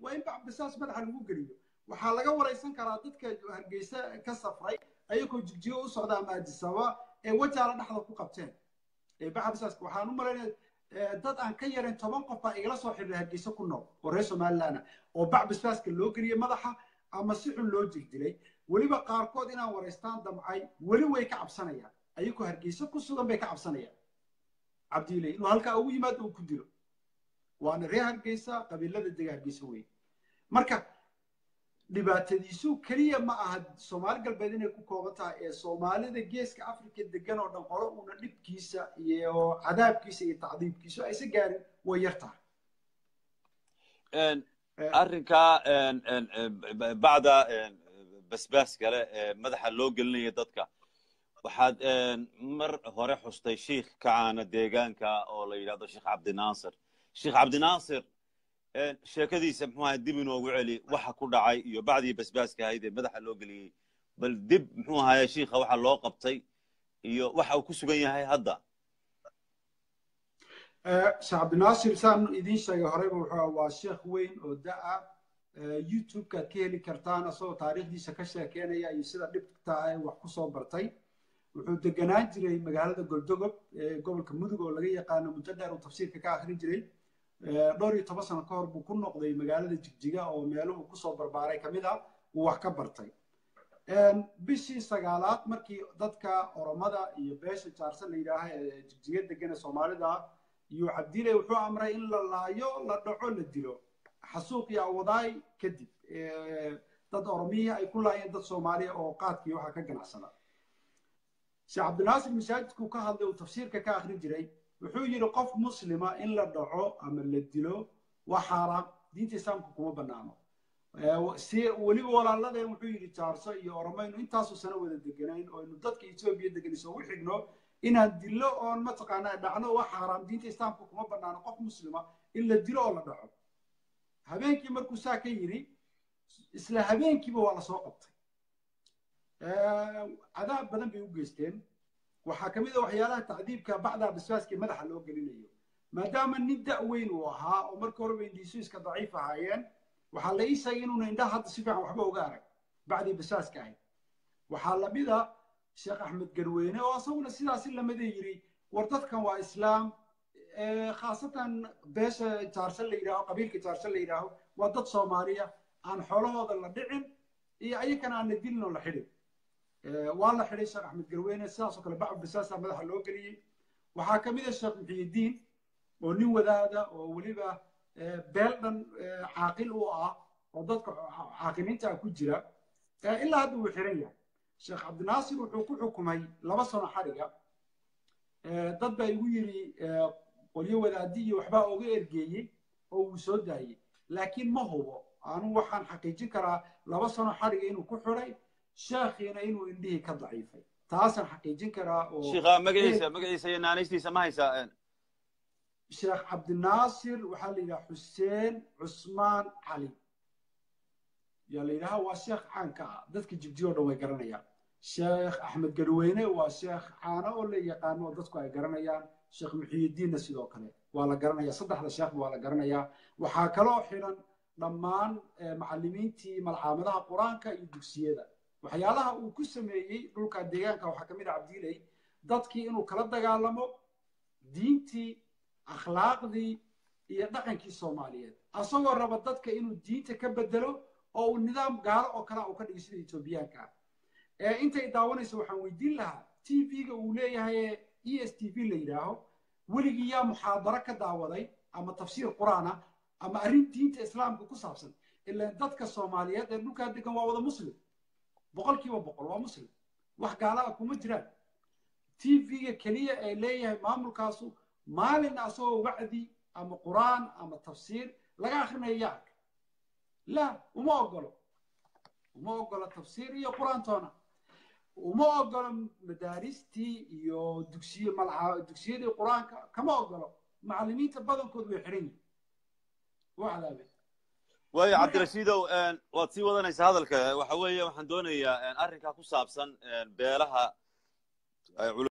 waa in bacbisaas madaxa lagu geliyo waxaa laga waraysan karaa dadka hargeysa ka safray ayagoo jigjigo u socda ama adisaba ee wajaala dhexda ku qabteen bacbisaska waxaan u malaynaya dad aan ka yarin toban qof baa igala soo xidhiir hargeysa ku nool oo reer somaliland oo bacbisbaaska loo geliyey madaxa ama si xun loo jigdilay weliba qaarkood inaan waraystaan damcay weli way ka cabsanayaan ayagoo hargeysa ku sugan bay ka cabsanayaan cabdiile inuu halkaa ugu yimaado uu ku dilo waana reer hargeysa qabiilada dega hargeysa weyn marka dhibaatadiisu keliya ma aha soomaali galbeed inay ku kooban tahay ee soomaalida geeska africa degan oo dhan qolo uuna dhibkiisa iyo cadaabkiisa iyo tacdiibkiisu aysa gaarin way yar tahay arrinkaa bacda basbaas kale ee madaxa loo gelinaya dadka waxaad mar hore xustay shiikh ka caana deegaanka oo la yidhahdo sheekh cabdinaasir sheekh cabdinaasir sheekadiisa muxuu ahay dib inoogu celi waxa ku dhacay iyo bacdii basbaaska ahayd ee madaxa loo geliyey bal dib muxuu ahaye shiikha waxa loo qabtay iyo waxa uu ku sugan yahay hadda sheekh cabdinaasir saan idiin sheegay horeyba wuxuu waa sheekh weyn oo da-a youtube-kaad ka heli kartaan asagoo taariikhdiisa ka sheekeynaya iyo sida dhibta ay wax kusoo bartay wuxuu deganaan jiray magaalada goldogob ee gobolka mudug oo laga yaqaano muddo dheer uu tafsiirka ka akhrin jiray dhowr iyo toban sano ka hor buu ku noqday magaalada jigjiga oo meeluhu kusoo barbaaray ka mid ah uu wax ka bartay bishii sagaalaad markii dadka oromada iyo beesha jaarsan la yidhaaha ee jigjiga degan ee soomaalida ah iyo cabdile wuxuu amray in la laayo la dhaco la dilo xasuuq iyo awadaay kadib dad oromiyii ay ku laayeen dad soomaaliya oo qaadkii waxaa ka ganacsada sheekh cabdinaasir masaajidkuu ka hadlay uu tafsiirka ka akhrin jiray wuxuu yidhi qof muslima in la dhaco ama la dilo waa xaaraam diinta islaamka kuma banaano si weliba walaaladeen wuxuu yidhi jaarso iyo oromaynu intaasoo sano wada deganayn oo aynu dadka etoobiya degan isugu xigno inaan dilo oon mataqaanaa dhacno waa xaaraam diinta islaamka kuma banaano qof muslima in la dilo oo la dhaco habeenkii markuu saa ka yidhi isla habeenkiiba waa lasoo qabtay cadaab badan bay u geysteen waxaa ka mid a waxyaalaha tacdiibka bacdaa basbaaskii madaxa loo gelinayo maadaama nin da' weyn uu ahaa oo marka horeba indhiisu iska daciif ahaayeen waxaa la ii sheegay inuuna indhaha hadda si fiican waxba uga arag bacdii basbaaska ahayd waxaa lamid a sheekh axmed garweyne oo isaguna sidaasi lamada yidhi war dadkan waa islaam khaasatan beesha jaarsan la yidhaaho qabiilka jaarsan la yidhaaho waa dad soomaaliya aan xoolahooda la dhicin iyo ayakana aan la dilin oo la xidhin waa la xidhay sheekh axmed garweyne sidaasoo kale bacbu basaasa madaxa loo geliyey waxaa ka mid a sheekh muxiyidiin oo nin wadaada oo weliba beel dhan caaqil u ah oo dadka caaqiliinta ku jira ilaa hadda wuu xiran yahay sheekh cabdinaasir wuxuu ku xukumay laba sano xadhiga dad baa igu yidhi qolyo wadaadi iyo waxbaa oga ergeeyey oo wuu soo daayey laakiin ma hubo anu waxaan xaqiijin karaa laba sano xadhiga inuu ku xiday sheekhiina inuu indhihii ka daciifay taasaan xaqiijin karaa oo shiikha magaciisa magaciisa iyo naanaystiisa ma haysaa sheekh cabdinaasir waxaa la yidhaha xuseen cusmaan cali yaa la yidhaha waa sheekh caanka ah dadka jibjiyo o dhan way garanayaan sheekh axmed garweyne waa sheekh caano oo la yaqaano oo dadku ay garanayaan sheekh muxiyidiinna sidoo kale waa la garanaya saddexda sheekhba waa la garanayaa waxaa kaloo xidhan dhammaan macallimiintii malcaamadaha qur-aanka iyo dugsiyada waxyaalaha uu ku sameeyey dhulka deegaanka waxaa ka mid a cabdiiley dadkii inuu kala dagaalamo diintii akhlaaqdii iyo dhaqankii soomaaliyeed asagoo raba dadka inuu diinta ka bedelo oo uu nidaam gaalo oo kale uu ka dhigay sida etoobiyaanka ah intay daawanayso waxaan weydiin lahaa t v-ga uu leeyahay e s t v la yidhaaho weligii yaa muxaadaro ka daawaday ama tafsiir qur-aan ah ama arrin diinta islaamka ku saabsan ilaan dadka soomaaliyeed ee dhulkaa degan waa wada muslim boqolkiiba boqol waa muslim wax gaala ah kuma jiraan t v-ga keliya ee leeyahay maamulkaasu maalin asagoo wacdi ama qur-aan ama tafsiir laga akhrinayo yaa arka la uma ogolo uma ogolo tafsiir iyo qur-aantoona uma ogolo madaaristii iyo dugsiye malca dugsiyadii qur-aanka kama ogolo macallimiinta badankood way xidhan yihin waa cadaabeen waayo cabdirashiidow waad sii wadanaysaa hadalka waxa weeye waxaan doonayaa arrinkaa ku saabsan beelaha